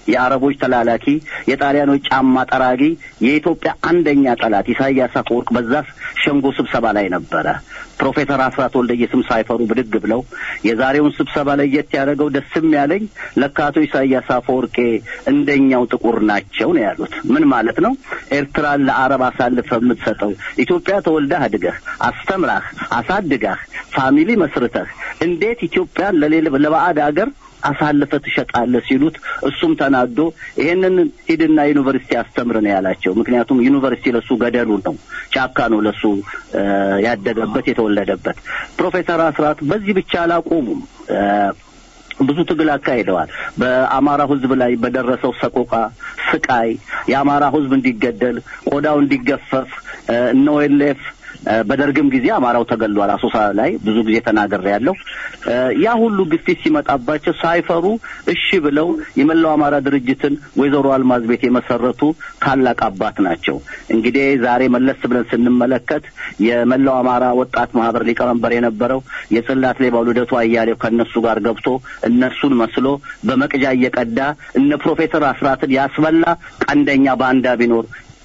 የአረቦች ተላላኪ፣ የጣሊያኖች ጫማ ጠራጊ፣ የኢትዮጵያ አንደኛ ጠላት ኢሳያስ አፈወርቅ በዛ ሸንጎ ስብሰባ ላይ ነበረ። ፕሮፌሰር አስራት ወልደየስም ሳይፈሩ ብድግ ብለው የዛሬውን ስብሰባ ለየት ያደረገው ደስም ያለኝ ለካ አቶ ኢሳያስ አፈወርቄ እንደኛው ጥቁር ናቸው ነው ያሉት። ምን ማለት ነው? ኤርትራን ለአረብ አሳልፈህ የምትሰጠው ኢትዮጵያ ተወልደህ አድገህ አስተምራህ አሳድጋህ ፋሚሊ መስርተህ እንዴት ኢትዮጵያን ለሌላ ለባዕድ አገር አሳልፈ ትሸጣለህ ሲሉት እሱም ተናዶ ይሄንን ሂድና ዩኒቨርሲቲ አስተምር ነው ያላቸው። ምክንያቱም ዩኒቨርሲቲ ለሱ ገደሉ ነው፣ ጫካ ነው ለሱ ያደገበት የተወለደበት። ፕሮፌሰር አስራት በዚህ ብቻ አላቆሙም። ብዙ ትግል አካሂደዋል። በአማራ ሕዝብ ላይ በደረሰው ሰቆቃ፣ ስቃይ የአማራ ሕዝብ እንዲገደል ቆዳው እንዲገፈፍ እነ ኦኤልኤፍ በደርግም ጊዜ አማራው ተገሏል። አሶሳ ላይ ብዙ ጊዜ ተናገር ያለው ያ ሁሉ ግፊት ሲመጣባቸው ሳይፈሩ እሺ ብለው የመላው አማራ ድርጅትን ወይዘሮ አልማዝ ቤት የመሰረቱ ታላቅ አባት ናቸው። እንግዲህ ዛሬ መለስ ብለን ስንመለከት የመላው አማራ ወጣት ማህበር ሊቀመንበር የነበረው የጽላት ሌባው ልደቱ አያሌው ከእነሱ ጋር ገብቶ እነሱን መስሎ በመቅጃ እየቀዳ እነ ፕሮፌሰር አስራትን ያስበላ ቀንደኛ ባንዳ ቢኖር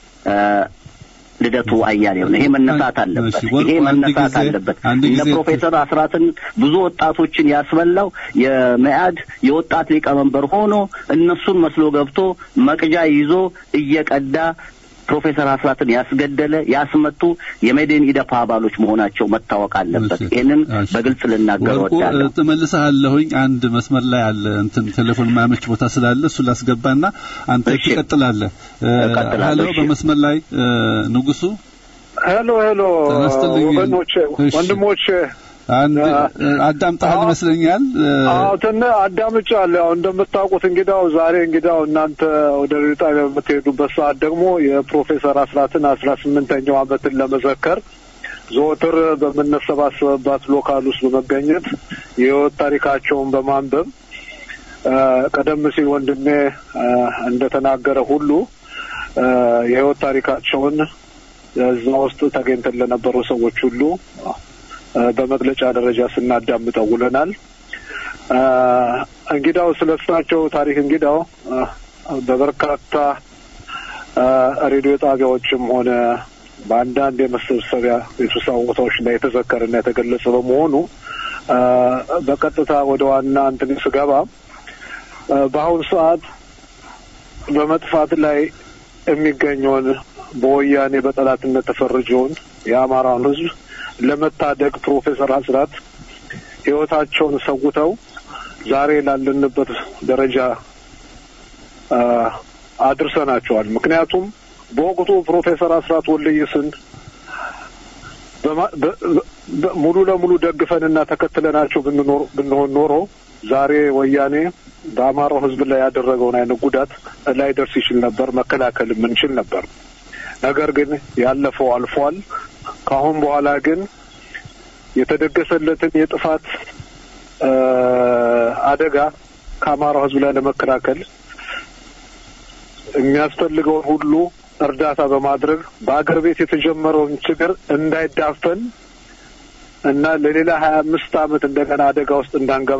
ልደቱ አያሌው ነው። ይሄ መነሳት አለበት። ይሄ መነሳት አለበት። እነ ፕሮፌሰር አስራትን ብዙ ወጣቶችን ያስበላው የመያድ የወጣት ሊቀመንበር ሆኖ እነሱን መስሎ ገብቶ መቅጃ ይዞ እየቀዳ ፕሮፌሰር አስራትን ያስገደለ ያስመቱ የሜዴን ኢደፓ አባሎች መሆናቸው መታወቅ አለበት። ይህንን በግልጽ ልናገር ወዳለሁ። ትመልሰሃለሁኝ። አንድ መስመር ላይ አለ እንትን ቴሌፎን ማያመች ቦታ ስላለ እሱ ላስገባና አንተ ትቀጥላለህ። ሄሎ፣ በመስመር ላይ ንጉሱ። ሄሎ ሄሎ፣ ወገኖች ወንድሞች አዳምጠሃል ይመስለኛል። አዎ ትን አዳምጫለሁ። ያው እንደምታውቁት እንግዳው ዛሬ እንግዳው እናንተ ወደ ሬዲዮ ጣቢያ በምትሄዱበት ሰዓት ደግሞ የፕሮፌሰር አስራትን አስራ ስምንተኛው ዓመትን ለመዘከር ዘወትር በምንሰባሰብባት ሎካል ውስጥ በመገኘት የህይወት ታሪካቸውን በማንበብ ቀደም ሲል ወንድሜ እንደተናገረ ሁሉ የህይወት ታሪካቸውን እዛ ውስጥ ተገኝተን ለነበሩ ሰዎች ሁሉ በመግለጫ ደረጃ ስናዳምጠው ውለናል። እንግዳው ስለ እሳቸው ታሪክ እንግዳው በበርካታ ሬዲዮ ጣቢያዎችም ሆነ በአንዳንድ የመሰብሰቢያ የስብሰባ ቦታዎች ላይ የተዘከረና የተገለጸ በመሆኑ በቀጥታ ወደ ዋና እንትን ስገባ በአሁኑ ሰዓት በመጥፋት ላይ የሚገኘውን በወያኔ በጠላትነት ተፈርጀውን የአማራውን ሕዝብ ለመታደግ ፕሮፌሰር አስራት ህይወታቸውን ሰውተው ዛሬ ላለንበት ደረጃ አድርሰናቸዋል። ምክንያቱም በወቅቱ ፕሮፌሰር አስራት ወልደየስን ሙሉ ለሙሉ ደግፈንና ተከትለናቸው ብንሆን ኖሮ ዛሬ ወያኔ በአማራው ህዝብ ላይ ያደረገውን አይነት ጉዳት ላይ ደርስ ይችል ነበር፣ መከላከል የምንችል ነበር። ነገር ግን ያለፈው አልፏል። ከአሁን በኋላ ግን የተደገሰለትን የጥፋት አደጋ ከአማራው ህዝብ ላይ ለመከላከል የሚያስፈልገውን ሁሉ እርዳታ በማድረግ በአገር ቤት የተጀመረውን ችግር እንዳይዳፈን እና ለሌላ ሀያ አምስት ዓመት እንደገና አደጋ ውስጥ እንዳንገባ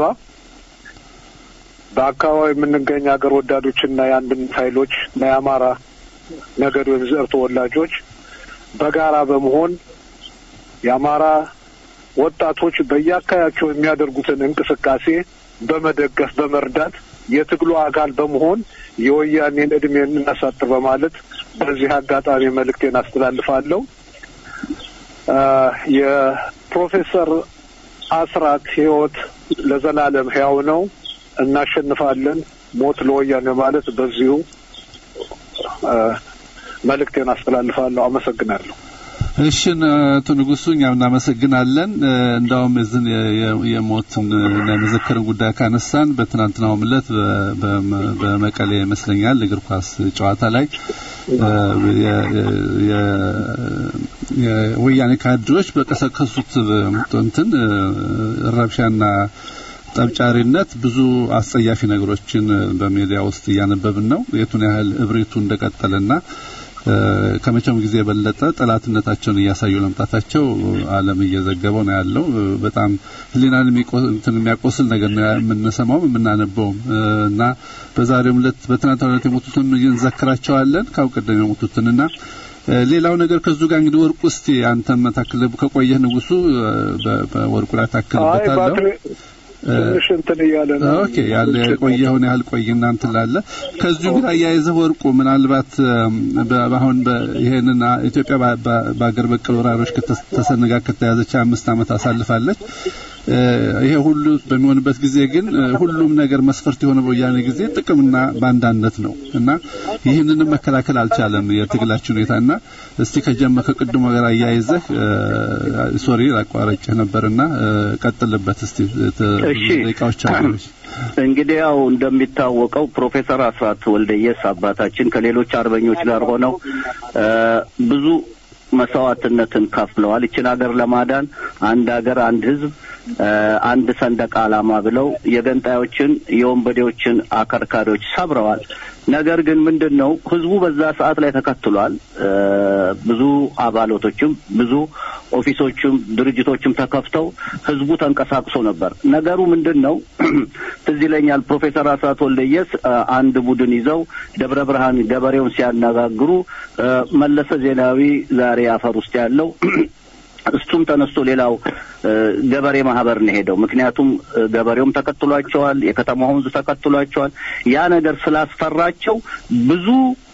በአካባቢ የምንገኝ ሀገር ወዳዶችና የአንድነት ኃይሎች እና የአማራ ነገድ ወይም ዘር ተወላጆች በጋራ በመሆን የአማራ ወጣቶች በየአካባቢያቸው የሚያደርጉትን እንቅስቃሴ በመደገፍ በመርዳት የትግሉ አካል በመሆን የወያኔን እድሜ እናሳጥር በማለት በዚህ አጋጣሚ መልእክቴን አስተላልፋለሁ። የፕሮፌሰር አስራት ህይወት ለዘላለም ሕያው ነው። እናሸንፋለን። ሞት ለወያኔ ማለት በዚሁ መልእክቴን አስተላልፋለሁ። አመሰግናለሁ። እሽን አቶ ንጉሱ እኛም እናመሰግናለን። እንዳውም እዝን የሞትን እና የመዘከርን ጉዳይ ካነሳን በትናንትናውም ዕለት በመቀሌ ይመስለኛል እግር ኳስ ጨዋታ ላይ የወያኔ ካድሬዎች በቀሰቀሱት እንትን ረብሻና ጠብጫሪነት ብዙ አስጸያፊ ነገሮችን በሚዲያ ውስጥ እያነበብን ነው። የቱን ያህል እብሪቱ እንደቀጠለና ከመቼውም ጊዜ የበለጠ ጠላትነታቸውን እያሳዩ ለመምጣታቸው ዓለም እየዘገበው ነው ያለው። በጣም ሕሊናን የሚያቆስል ነገር ነው የምንሰማው የምናነበውም እና በዛሬውም ዕለት በትናንትናው ዕለት የሞቱትን እንዘክራቸዋለን ካው ቀደም የሞቱትንና ሌላው ነገር ከዙ ጋር እንግዲህ ወርቁ እስቲ አንተም ታክል ከቆየህ ንጉሱ በወርቁ ላይ ታክልበታለሁ። ትንሽ እንትን እያለ ነው። ኦኬ ያለ የቆየውን ያህል ቆይ እናንተ ላለ ከዚሁ ጋር አያይዘህ ወርቁ ምናልባት አሁን ይሄንን ኢትዮጵያ በአገር በቀል ወራሮች ከተሰነጋ ከተያዘች አምስት ዓመት አሳልፋለች። ይሄ ሁሉ በሚሆንበት ጊዜ ግን ሁሉም ነገር መስፈርት የሆነ በወያኔ ጊዜ ጥቅምና ባንዳነት ነው እና ይህንንም መከላከል አልቻለም የትግላችን ሁኔታ እና እስቲ ከጀመ ከቅድሞ ጋር አያይዘህ ሶሪ አቋረጭህ ነበርና ቀጥልበት እስቲ ደቂቃዎች እንግዲህ ያው እንደሚታወቀው ፕሮፌሰር አስራት ወልደየስ አባታችን ከሌሎች አርበኞች ጋር ሆነው ብዙ መስዋዕትነትን ከፍለዋል። ይችን ሀገር ለማዳን አንድ ሀገር፣ አንድ ህዝብ፣ አንድ ሰንደቅ ዓላማ ብለው የገንጣዮችን የወንበዴዎችን አከርካሪዎች ሰብረዋል። ነገር ግን ምንድን ነው ህዝቡ በዛ ሰዓት ላይ ተከትሏል። ብዙ አባላቶችም ብዙ ኦፊሶችም ድርጅቶችም ተከፍተው ህዝቡ ተንቀሳቅሶ ነበር። ነገሩ ምንድን ነው ትዝ ይለኛል ፕሮፌሰር አስራት ወልደየስ አንድ ቡድን ይዘው ደብረ ብርሃን ገበሬውን ሲያነጋግሩ መለሰ ዜናዊ ዛሬ አፈር ውስጥ ያለው እሱም ተነስቶ ሌላው ገበሬ ማህበር ነው ሄደው። ምክንያቱም ገበሬውም ተከትሏቸዋል፣ የከተማው ህዝብ ተከትሏቸዋል። ያ ነገር ስላስፈራቸው ብዙ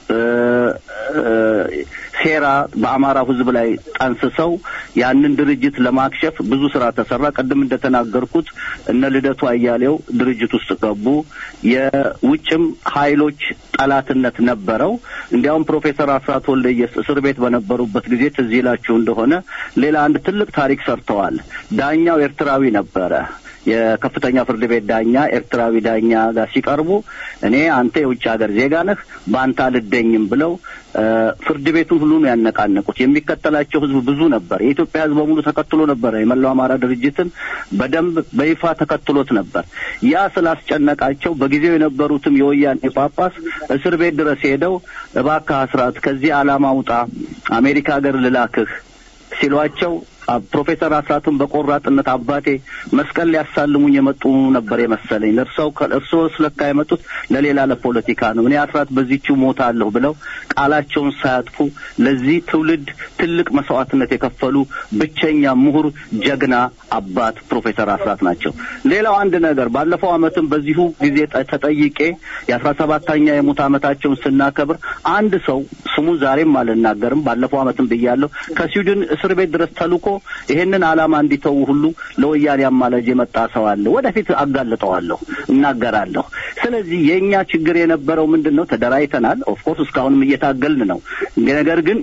ሴራ በአማራው ህዝብ ላይ ጠንስሰው ያንን ድርጅት ለማክሸፍ ብዙ ስራ ተሰራ። ቅድም እንደተናገርኩት እነ ልደቱ አያሌው ድርጅት ውስጥ ገቡ። የውጭም ኃይሎች ጠላትነት ነበረው። እንዲያውም ፕሮፌሰር አስራት ወልደየስ እስር ቤት በነበሩበት ጊዜ ትዝ ይላችሁ እንደሆነ ሌላ አንድ ትልቅ ታሪክ ሰርተዋል። ዳኛው ኤርትራዊ ነበረ። የከፍተኛ ፍርድ ቤት ዳኛ ኤርትራዊ ዳኛ ጋር ሲቀርቡ እኔ አንተ የውጭ ሀገር ዜጋ ነህ፣ በአንተ አልደኝም ብለው ፍርድ ቤቱን ሁሉ ነው ያነቃነቁት። የሚከተላቸው ህዝብ ብዙ ነበር። የኢትዮጵያ ህዝብ በሙሉ ተከትሎ ነበረ። የመላው አማራ ድርጅትን በደንብ በይፋ ተከትሎት ነበር። ያ ስላስጨነቃቸው በጊዜው የነበሩትም የወያኔ ጳጳስ እስር ቤት ድረስ ሄደው እባክህ አስራት ከዚህ ዓላማ ውጣ፣ አሜሪካ ሀገር ልላክህ ሲሏቸው ፕሮፌሰር አስራትን በቆራጥነት አባቴ መስቀል ሊያሳልሙኝ የመጡ ነበር የመሰለኝ። ለእርሰው እርስዎ ስለካ የመጡት ለሌላ ለፖለቲካ ነው። እኔ አስራት በዚህችው ሞታለሁ ብለው ቃላቸውን ሳያጥፉ ለዚህ ትውልድ ትልቅ መስዋዕትነት የከፈሉ ብቸኛ ምሁር፣ ጀግና አባት ፕሮፌሰር አስራት ናቸው። ሌላው አንድ ነገር ባለፈው ዓመትም በዚሁ ጊዜ ተጠይቄ የአስራ ሰባተኛ የሙት ዓመታቸውን ስናከብር አንድ ሰው ስሙ ዛሬም አልናገርም፣ ባለፈው ዓመትም ብያለሁ ከስዊድን እስር ቤት ድረስ ተልኮ ይሄንን ዓላማ እንዲተዉ ሁሉ ለወያኔ አማላጅ የመጣ ሰው አለ። ወደፊት አጋልጠዋለሁ፣ እናገራለሁ። ስለዚህ የእኛ ችግር የነበረው ምንድን ነው? ተደራጅተናል። ኦፍኮርስ እስካሁንም እየታገልን ነው። ነገር ግን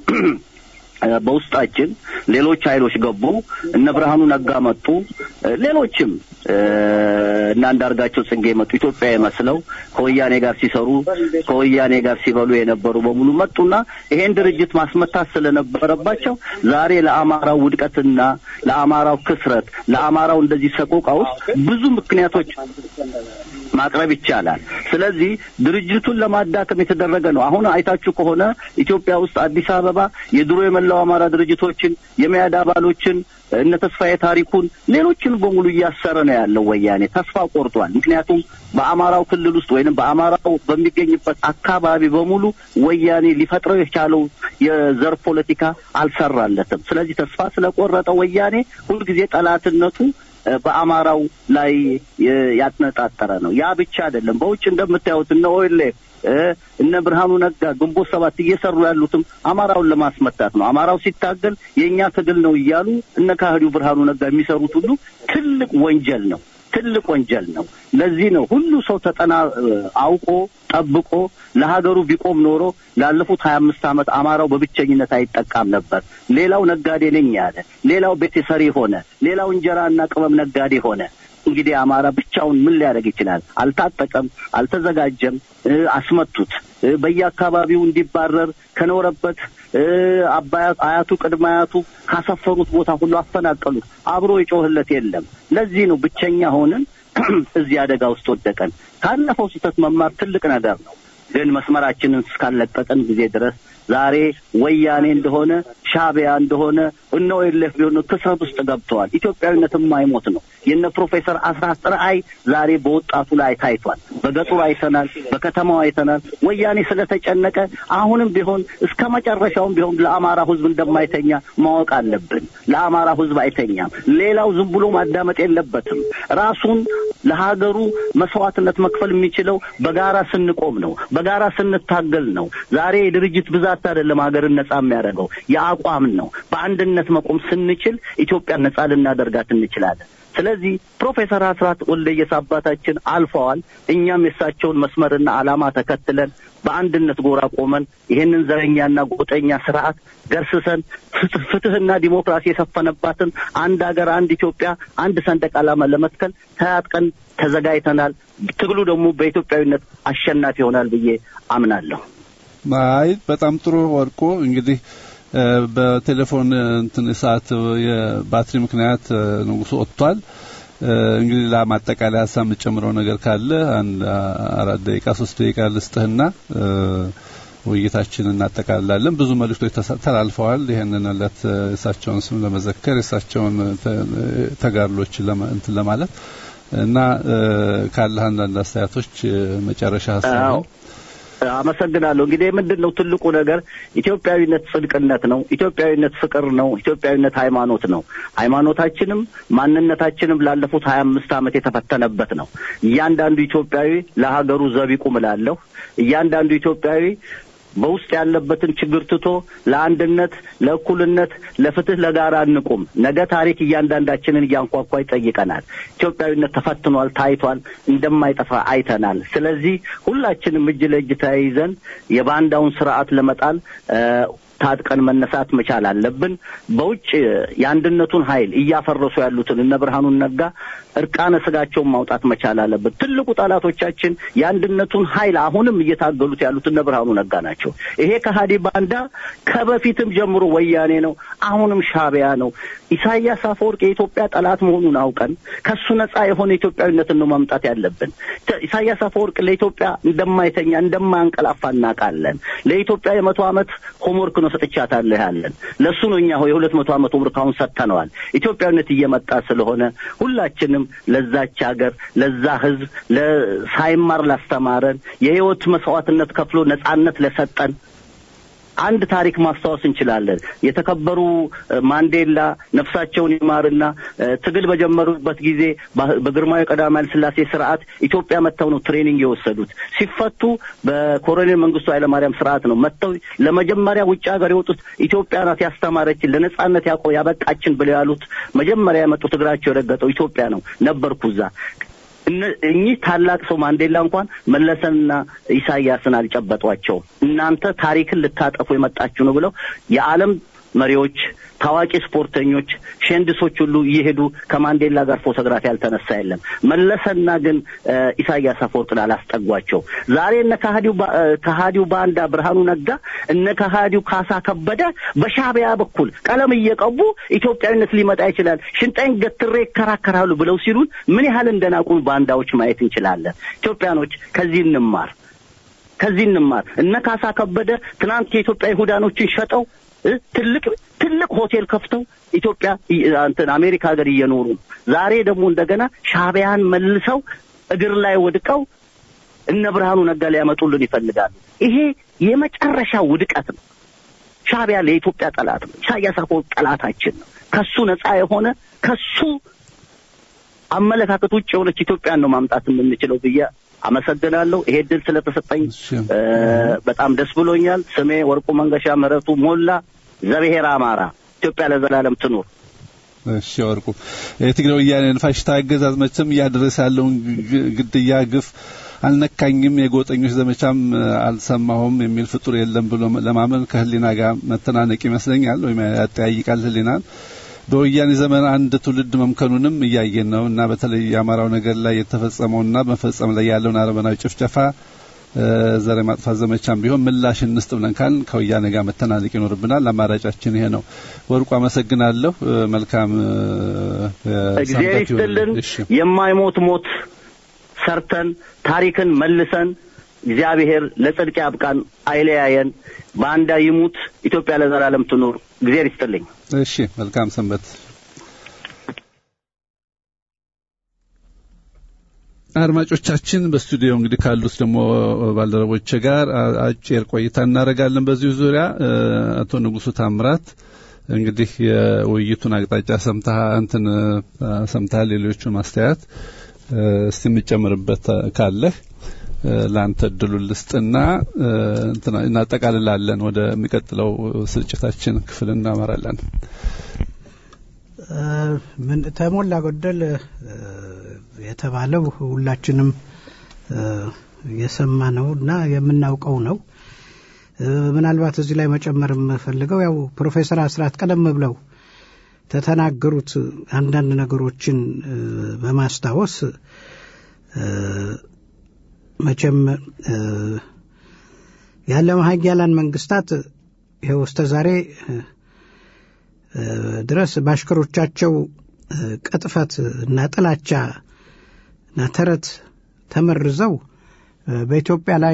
በውስጣችን ሌሎች ኃይሎች ገቡ። እነ ብርሃኑ ነጋ መጡ። ሌሎችም እና አንዳርጋቸው ጽጌ መጡ። ኢትዮጵያ መስለው ከወያኔ ጋር ሲሰሩ ከወያኔ ጋር ሲበሉ የነበሩ በሙሉ መጡና ይሄን ድርጅት ማስመታት ስለነበረባቸው ዛሬ ለአማራው ውድቀትና ለአማራው ክስረት፣ ለአማራው እንደዚህ ሰቆቃ ውስጥ ብዙ ምክንያቶች ማቅረብ ይቻላል። ስለዚህ ድርጅቱን ለማዳከም የተደረገ ነው። አሁን አይታችሁ ከሆነ ኢትዮጵያ ውስጥ አዲስ አበባ የድሮ የመላው አማራ ድርጅቶችን የመያድ አባሎችን እነ ተስፋዬ ታሪኩን ሌሎችን በሙሉ እያሰረ ነው ያለው ወያኔ። ተስፋ ቆርጧል። ምክንያቱም በአማራው ክልል ውስጥ ወይንም በአማራው በሚገኝበት አካባቢ በሙሉ ወያኔ ሊፈጥረው የቻለው የዘር ፖለቲካ አልሰራለትም። ስለዚህ ተስፋ ስለቆረጠ ወያኔ ሁልጊዜ ጠላትነቱ በአማራው ላይ ያነጣጠረ ነው። ያ ብቻ አይደለም። በውጭ እንደምታዩት እነ ኦኤልኤፍ እነ ብርሃኑ ነጋ ግንቦት ሰባት እየሰሩ ያሉትም አማራውን ለማስመታት ነው። አማራው ሲታገል የእኛ ትግል ነው እያሉ እነ ካህዲው ብርሃኑ ነጋ የሚሰሩት ሁሉ ትልቅ ወንጀል ነው። ትልቅ ወንጀል ነው። ለዚህ ነው ሁሉ ሰው ተጠና አውቆ ጠብቆ ለሀገሩ ቢቆም ኖሮ ላለፉት ሀያ አምስት ዓመት አማራው በብቸኝነት አይጠቃም ነበር። ሌላው ነጋዴ ነኝ ያለ፣ ሌላው ቤት ሰሪ ሆነ፣ ሌላው እንጀራና ቅመም ነጋዴ ሆነ። እንግዲህ አማራ ብቻውን ምን ሊያደርግ ይችላል? አልታጠቀም፣ አልተዘጋጀም። አስመቱት። በየአካባቢው እንዲባረር ከኖረበት አያቱ ቅድመ አያቱ ካሰፈሩት ቦታ ሁሉ አፈናቀሉት። አብሮ የጮህለት የለም። ለዚህ ነው ብቸኛ ሆንን እዚህ አደጋ ውስጥ ወደቀን። ካለፈው ስህተት መማር ትልቅ ነገር ነው። ግን መስመራችንን እስካለቀቅን ጊዜ ድረስ ዛሬ ወያኔ እንደሆነ ሻቢያ እንደሆነ እነ ኦኤልኤፍ ቢሆኑ ክስረት ውስጥ ገብተዋል። ኢትዮጵያዊነት የማይሞት ነው። የነ ፕሮፌሰር አስራት ራዕይ ዛሬ በወጣቱ ላይ ታይቷል። በገጠሩ አይተናል፣ በከተማው አይተናል። ወያኔ ስለተጨነቀ አሁንም ቢሆን እስከ መጨረሻውም ቢሆን ለአማራ ሕዝብ እንደማይተኛ ማወቅ አለብን። ለአማራ ሕዝብ አይተኛም። ሌላው ዝም ብሎ ማዳመጥ የለበትም። ራሱን ለሀገሩ መስዋዕትነት መክፈል የሚችለው በጋራ ስንቆም ነው፣ በጋራ ስንታገል ነው። ዛሬ የድርጅት ብዛት አይደለም ሀገርን ነጻ የሚያደርገው የአቋም ነው። በአንድነት መቆም ስንችል ኢትዮጵያን ነጻ ልናደርጋት እንችላለን። ስለዚህ ፕሮፌሰር አስራት ወልደየስ አባታችን አልፈዋል። እኛም የእሳቸውን መስመርና ዓላማ ተከትለን በአንድነት ጎራ ቆመን ይህንን ዘረኛና ጎጠኛ ስርዓት ገርስሰን ፍትህና ዲሞክራሲ የሰፈነባትን አንድ ሀገር፣ አንድ ኢትዮጵያ፣ አንድ ሰንደቅ ዓላማ ለመትከል ተያጥቀን ተዘጋጅተናል። ትግሉ ደግሞ በኢትዮጵያዊነት አሸናፊ ይሆናል ብዬ አምናለሁ። አይ በጣም ጥሩ ወርቁ እንግዲህ በቴሌፎን እንትን ሰዓት የባትሪ ምክንያት ንጉሱ ወጥቷል። እንግዲህ ለማጠቃለያ ሀሳብ የምጨምረው ነገር ካለ አንድ አራት ደቂቃ ሶስት ደቂቃ ልስጥህና ውይይታችንን እናጠቃልላለን። ብዙ መልእክቶች ተላልፈዋል። ይህንን ዕለት የእሳቸውን ስም ለመዘከር የእሳቸውን ተጋድሎች እንትን ለማለት እና ካለህ አንዳንድ አስተያየቶች መጨረሻ ሀሳብ ነው። አመሰግናለሁ። እንግዲህ ምንድን ነው ትልቁ ነገር ኢትዮጵያዊነት ጽድቅነት ነው። ኢትዮጵያዊነት ፍቅር ነው። ኢትዮጵያዊነት ሃይማኖት ነው። ሃይማኖታችንም ማንነታችንም ላለፉት ሀያ አምስት ዓመት የተፈተነበት ነው። እያንዳንዱ ኢትዮጵያዊ ለሀገሩ ዘብ ይቁም እላለሁ። እያንዳንዱ ኢትዮጵያዊ በውስጥ ያለበትን ችግር ትቶ ለአንድነት፣ ለእኩልነት፣ ለፍትህ፣ ለጋራ እንቁም። ነገ ታሪክ እያንዳንዳችንን እያንኳኳ ይጠይቀናል። ኢትዮጵያዊነት ተፈትኗል፣ ታይቷል፣ እንደማይጠፋ አይተናል። ስለዚህ ሁላችንም እጅ ለእጅ ተያይዘን የባንዳውን ስርዓት ለመጣል ታጥቀን መነሳት መቻል አለብን። በውጭ የአንድነቱን ኃይል እያፈረሱ ያሉትን እነ ብርሃኑን ነጋ እርቃነ ስጋቸውን ማውጣት መቻል አለብን። ትልቁ ጠላቶቻችን የአንድነቱን ኃይል አሁንም እየታገሉት ያሉት እነ ብርሃኑ ነጋ ናቸው። ይሄ ከሀዲ ባንዳ ከበፊትም ጀምሮ ወያኔ ነው፣ አሁንም ሻቢያ ነው። ኢሳያስ አፈወርቅ የኢትዮጵያ ጠላት መሆኑን አውቀን ከሱ ነጻ የሆነ ኢትዮጵያዊነትን ነው ማምጣት ያለብን። ኢሳያስ አፈወርቅ ለኢትዮጵያ እንደማይተኛ እንደማያንቀላፋ እናውቃለን። ለኢትዮጵያ የመቶ ዓመት ሆምወርክ ነው ሰጥቻታለሁ ያለን ለእሱ ነው። እኛ የሁለት መቶ ዓመት ሆምወርክ አሁን ሰጥተነዋል። ኢትዮጵያዊነት እየመጣ ስለሆነ ሁላችንም ለዛች ሀገር ለዛ ሕዝብ ሳይማር ላስተማረን የህይወት መስዋዕትነት ከፍሎ ነጻነት ለሰጠን አንድ ታሪክ ማስታወስ እንችላለን። የተከበሩ ማንዴላ ነፍሳቸውን ይማርና ትግል በጀመሩበት ጊዜ በግርማዊ ቀዳማዊ ኃይለ ሥላሴ ስርዓት ኢትዮጵያ መጥተው ነው ትሬኒንግ የወሰዱት። ሲፈቱ በኮሎኔል መንግስቱ ኃይለማርያም ስርዓት ነው መጥተው ለመጀመሪያ ውጭ ሀገር የወጡት ኢትዮጵያ ናት ያስተማረችን ለነጻነት ያቆ ያበቃችን ብለው ያሉት መጀመሪያ የመጡት እግራቸው የረገጠው ኢትዮጵያ ነው። ነበርኩ እዛ። እኚህ ታላቅ ሰው ማንዴላ እንኳን መለሰንና ኢሳያስን አልጨበጧቸውም። እናንተ ታሪክን ልታጠፉ የመጣችሁ ነው ብለው የዓለም መሪዎች፣ ታዋቂ ስፖርተኞች፣ ሸንድሶች ሁሉ እየሄዱ ከማንዴላ ጋር ፎቶግራፍ ያልተነሳ የለም። መለሰና ግን ኢሳያስ አፈወርቅን አላስጠጓቸው። ዛሬ እነ ከሃዲው ባንዳ ብርሃኑ ነጋ እነ ከሃዲው ካሳ ከበደ በሻቢያ በኩል ቀለም እየቀቡ ኢትዮጵያዊነት ሊመጣ ይችላል፣ ሽንጣይን ገትሬ ይከራከራሉ ብለው ሲሉን ምን ያህል እንደናቁን ባንዳዎች ማየት እንችላለን። ኢትዮጵያኖች ከዚህ እንማር፣ ከዚህ እንማር። እነ ካሳ ከበደ ትናንት የኢትዮጵያ ይሁዳኖችን ሸጠው ትልቅ ትልቅ ሆቴል ከፍተው ኢትዮጵያ እንትን አሜሪካ ሀገር እየኖሩ ዛሬ ደግሞ እንደገና ሻቢያን መልሰው እግር ላይ ወድቀው እነ ብርሃኑ ነጋ ሊያመጡልን ይፈልጋሉ። ይሄ የመጨረሻ ውድቀት ነው። ሻቢያ ለኢትዮጵያ ጠላት ነው። ኢሳያስ አፈወርቅ ጠላታችን ነው። ከሱ ነጻ የሆነ ከሱ አመለካከት ውጭ የሆነች ኢትዮጵያን ነው ማምጣት የምንችለው ብዬ አመሰግናለሁ። ይሄ ድል ስለተሰጠኝ በጣም ደስ ብሎኛል። ስሜ ወርቁ መንገሻ ምህረቱ ሞላ ዘብሔር አማራ። ኢትዮጵያ ለዘላለም ትኑር። እሺ ወርቁ፣ የትግራይ ወያኔን ፋሽስታዊ አገዛዝ መቼም እያደረሰ ያለውን ግድያ፣ ግፍ አልነካኝም፣ የጎጠኞች ዘመቻም አልሰማሁም የሚል ፍጡር የለም ብሎ ለማመን ከህሊና ጋር መተናነቅ ይመስለኛል፣ ወይም ያጠያይቃል ህሊናን በወያኔ ዘመን አንድ ትውልድ መምከኑንም እያየን ነው እና በተለይ የአማራው ነገር ላይ የተፈጸመውና በመፈጸም ላይ ያለውን አረመናዊ ጭፍጨፋ ዘር የማጥፋት ዘመቻም ቢሆን ምላሽ እንስጥ ብለን ካልን ከወያኔ ጋር መተናነቅ ይኖርብናል። አማራጫችን ይሄ ነው። ወርቁ አመሰግናለሁ። መልካም እግዚአብሔር ይስጥልን። የማይሞት ሞት ሰርተን ታሪክን መልሰን እግዚአብሔር ለጽድቅ ያብቃን፣ አይለያየን፣ በአንዳ ይሙት፣ ኢትዮጵያ ለዘላለም ትኑር። እግዚአብሔር ይስጥልኝ። እሺ፣ መልካም ሰንበት። አድማጮቻችን በስቱዲዮ እንግዲህ ካሉት ደግሞ ባልደረቦች ጋር አጭር ቆይታ እናደርጋለን። በዚሁ ዙሪያ አቶ ንጉሱ ታምራት እንግዲህ የውይይቱን አቅጣጫ ሰምተህ እንትን ሰምተሃል። ሌሎቹን ማስተያየት እስቲ የምጨምርበት ካለህ ለአንተ እድሉን ልስጥና እናጠቃልላለን። ወደ የሚቀጥለው ስርጭታችን ክፍል እናመራለን። ምን ተሞላ ጎደል የተባለው ሁላችንም የሰማነው እና የምናውቀው ነው። ምናልባት እዚህ ላይ መጨመር የምፈልገው ያው ፕሮፌሰር አስራት ቀደም ብለው ተተናገሩት አንዳንድ ነገሮችን በማስታወስ መቼም የዓለም ሀያላን መንግስታት ይኸው እስከ ዛሬ ድረስ በአሽከሮቻቸው ቅጥፈት እና ጥላቻ እና ተረት ተመርዘው በኢትዮጵያ ላይ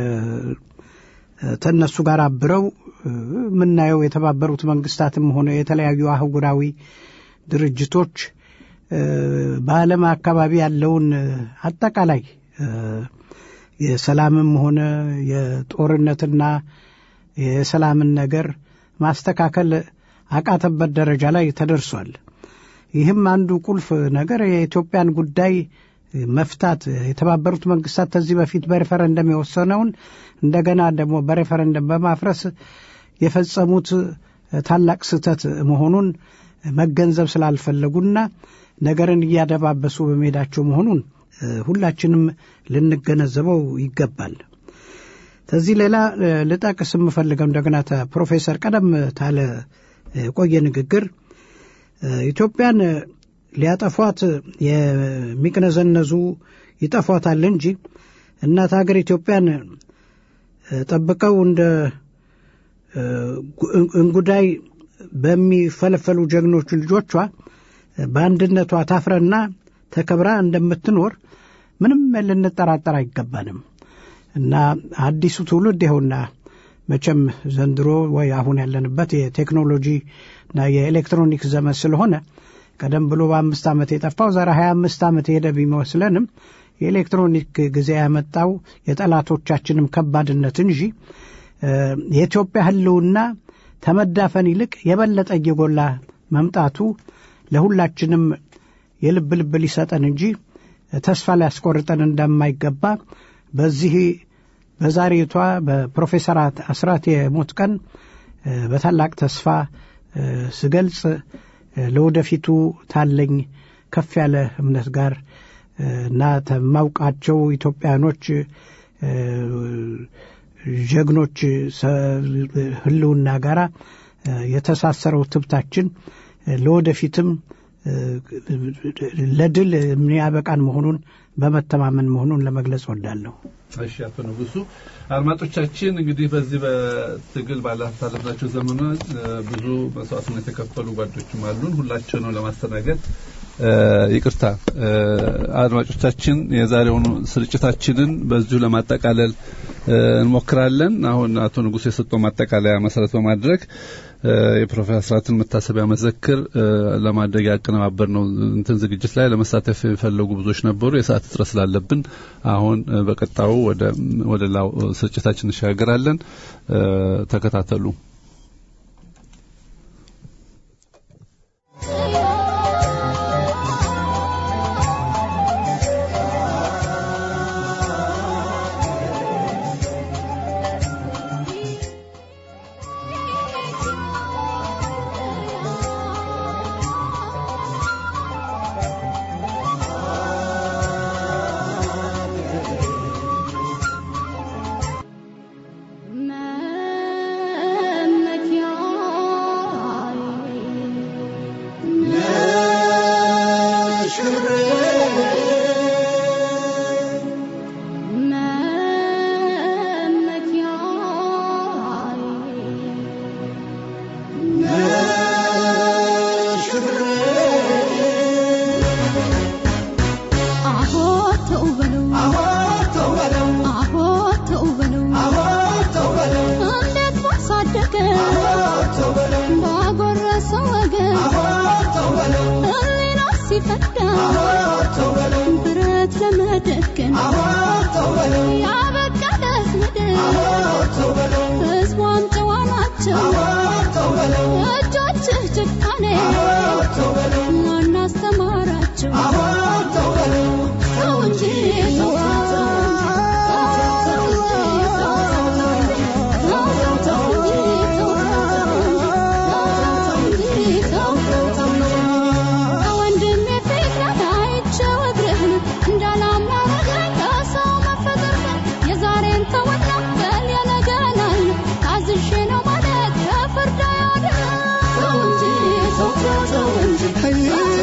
ተነሱ ጋር አብረው የምናየው የተባበሩት መንግስታትም ሆነ የተለያዩ አህጉራዊ ድርጅቶች በዓለም አካባቢ ያለውን አጠቃላይ የሰላምም ሆነ የጦርነትና የሰላምን ነገር ማስተካከል አቃተበት ደረጃ ላይ ተደርሷል። ይህም አንዱ ቁልፍ ነገር የኢትዮጵያን ጉዳይ መፍታት የተባበሩት መንግስታት ከዚህ በፊት በሬፈረንደም የወሰነውን እንደገና ደግሞ በሬፈረንደም በማፍረስ የፈጸሙት ታላቅ ስህተት መሆኑን መገንዘብ ስላልፈለጉና ነገርን እያደባበሱ በመሄዳቸው መሆኑን ሁላችንም ልንገነዘበው ይገባል። ከዚህ ሌላ ልጠቅስ የምፈልገው እንደገና ፕሮፌሰር ቀደም ታለ ቆየ ንግግር ኢትዮጵያን ሊያጠፏት የሚቅነዘነዙ ይጠፏታል እንጂ እናት ሀገር ኢትዮጵያን ጠብቀው እንደ እንጉዳይ በሚፈለፈሉ ጀግኖች ልጆቿ በአንድነቷ ታፍረና ተከብራ እንደምትኖር ምንም ልንጠራጠር አይገባንም እና አዲሱ ትውልድ ይኸውና መቼም ዘንድሮ ወይ አሁን ያለንበት የቴክኖሎጂ እና የኤሌክትሮኒክስ ዘመን ስለሆነ ቀደም ብሎ በአምስት ዓመት የጠፋው ዛሬ ሀያ አምስት ዓመት የሄደ ቢመስለንም የኤሌክትሮኒክ ጊዜ ያመጣው የጠላቶቻችንም ከባድነት እንጂ የኢትዮጵያ ሕልውና ተመዳፈን ይልቅ የበለጠ እየጎላ መምጣቱ ለሁላችንም የልብ ልብ ሊሰጠን እንጂ ተስፋ ሊያስቆርጠን እንደማይገባ በዚህ በዛሬቷ በፕሮፌሰር አስራት የሞት ቀን በታላቅ ተስፋ ስገልጽ ለወደፊቱ ታለኝ ከፍ ያለ እምነት ጋር እና ተማውቃቸው ኢትዮጵያኖች ጀግኖች ህልውና ጋራ የተሳሰረው ትብታችን ለወደፊትም ለድል የሚያበቃን መሆኑን በመተማመን መሆኑን ለመግለጽ ወዳለሁ። እሺ፣ አቶ ንጉሱ አድማጮቻችን፣ እንግዲህ በዚህ በትግል ባላሳለፍናቸው ዘመናት ብዙ መስዋዕትነት የከፈሉ ጓዶችም አሉን። ሁላቸው ነው ለማስተናገድ ይቅርታ አድማጮቻችን፣ የዛሬውን ስርጭታችንን በዚሁ ለማጠቃለል እንሞክራለን። አሁን አቶ ንጉሱ የሰጠው ማጠቃለያ መሰረት በማድረግ የፕሮፌሰር አስራትን መታሰቢያ መዘክር ለማድረግ ያቀነባበር ነው እንትን ዝግጅት ላይ ለመሳተፍ የፈለጉ ብዙዎች ነበሩ። የሰዓት እጥረት ስላለብን አሁን በቀጣዩ ወደ ወደ ላው ስርጭታችን እንሸጋገራለን። ተከታተሉ። ما ፈዳ ብረት ለመደገን ያበቃለት ምድር ሕዝቧም ጨዋ ናቸው እጆችህ ጭካኔ ማን አስተማራቸው ተው እንጂ ተው ከወንድሜ ፊት አይቼው እግርህን እንዳላማረኝ ከሰው መፈጠርህን የዛሬን ተወና በል የነገን አለ ታዝዤ ነው ማለት ከፍርድ አያድንም። ተው እንጂ ተው ተው ተው እንጂ ተው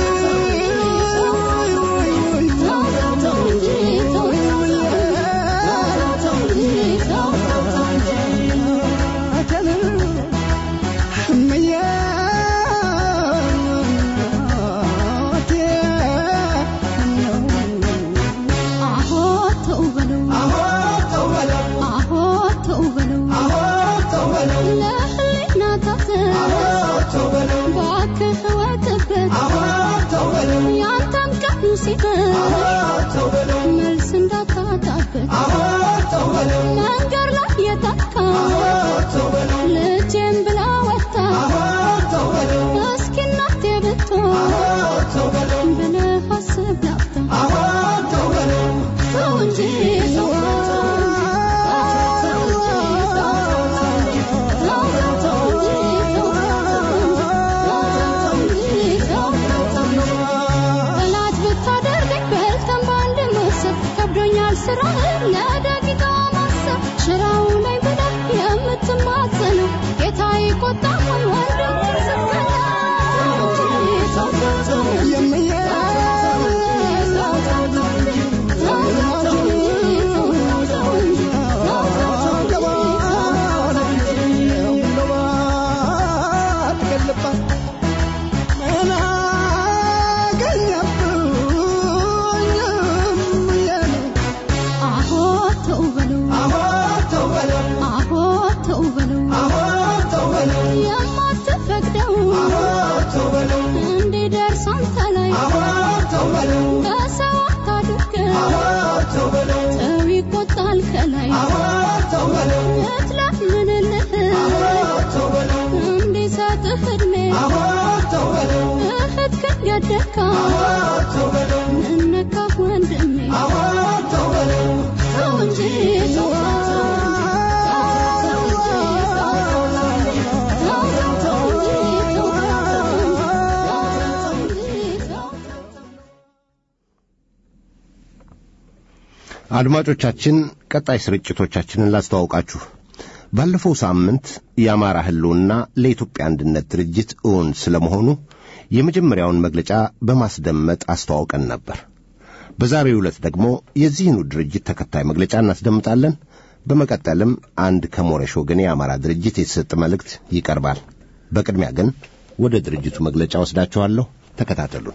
ተው እንጂ ተው ተው እንጂ ተው ተው እንጂ አሆ ተው በለው አሆ ተው በለው ለህሊና ታዘዝ እባክህ እወቅበት ያንተም ቀኑ ሲመሽ መልስ እንዳታጣበት መንገድ ላይ የጠፋ ልጄም ብላ ወጣ እስኪ እናቴ ብትሆን ብለህ አስብ ላፍታ ተው እንጂ ተው ጠላት ብታደርገኝ በልተን በአንድ መሰብ ከብዶኛል ስራህን ለደቂቃ ማሰብ ሽራው ላይ ብለህ የምትማጸነው ጌታ ይቆጣል ወንድም አሆ ተው በለው አሆ ተው በለው የማትፈቅደው እንዲደርስ አንተ ላይ በሰው አታድርገው ተው ይቆጣል ከላይ እትለምንልህ እንዲሰጥህ እድሜ እህት ከገደካ እነካ ወንድሜ ተው እንጂ ተው አድማጮቻችን ቀጣይ ስርጭቶቻችንን ላስተዋውቃችሁ። ባለፈው ሳምንት የአማራ ሕልውና ለኢትዮጵያ አንድነት ድርጅት እውን ስለመሆኑ የመጀመሪያውን መግለጫ በማስደመጥ አስተዋውቀን ነበር። በዛሬው ዕለት ደግሞ የዚህኑ ድርጅት ተከታይ መግለጫ እናስደምጣለን። በመቀጠልም አንድ ከሞረሽ ወገን የአማራ ድርጅት የተሰጠ መልእክት ይቀርባል። በቅድሚያ ግን ወደ ድርጅቱ መግለጫ ወስዳችኋለሁ። ተከታተሉን።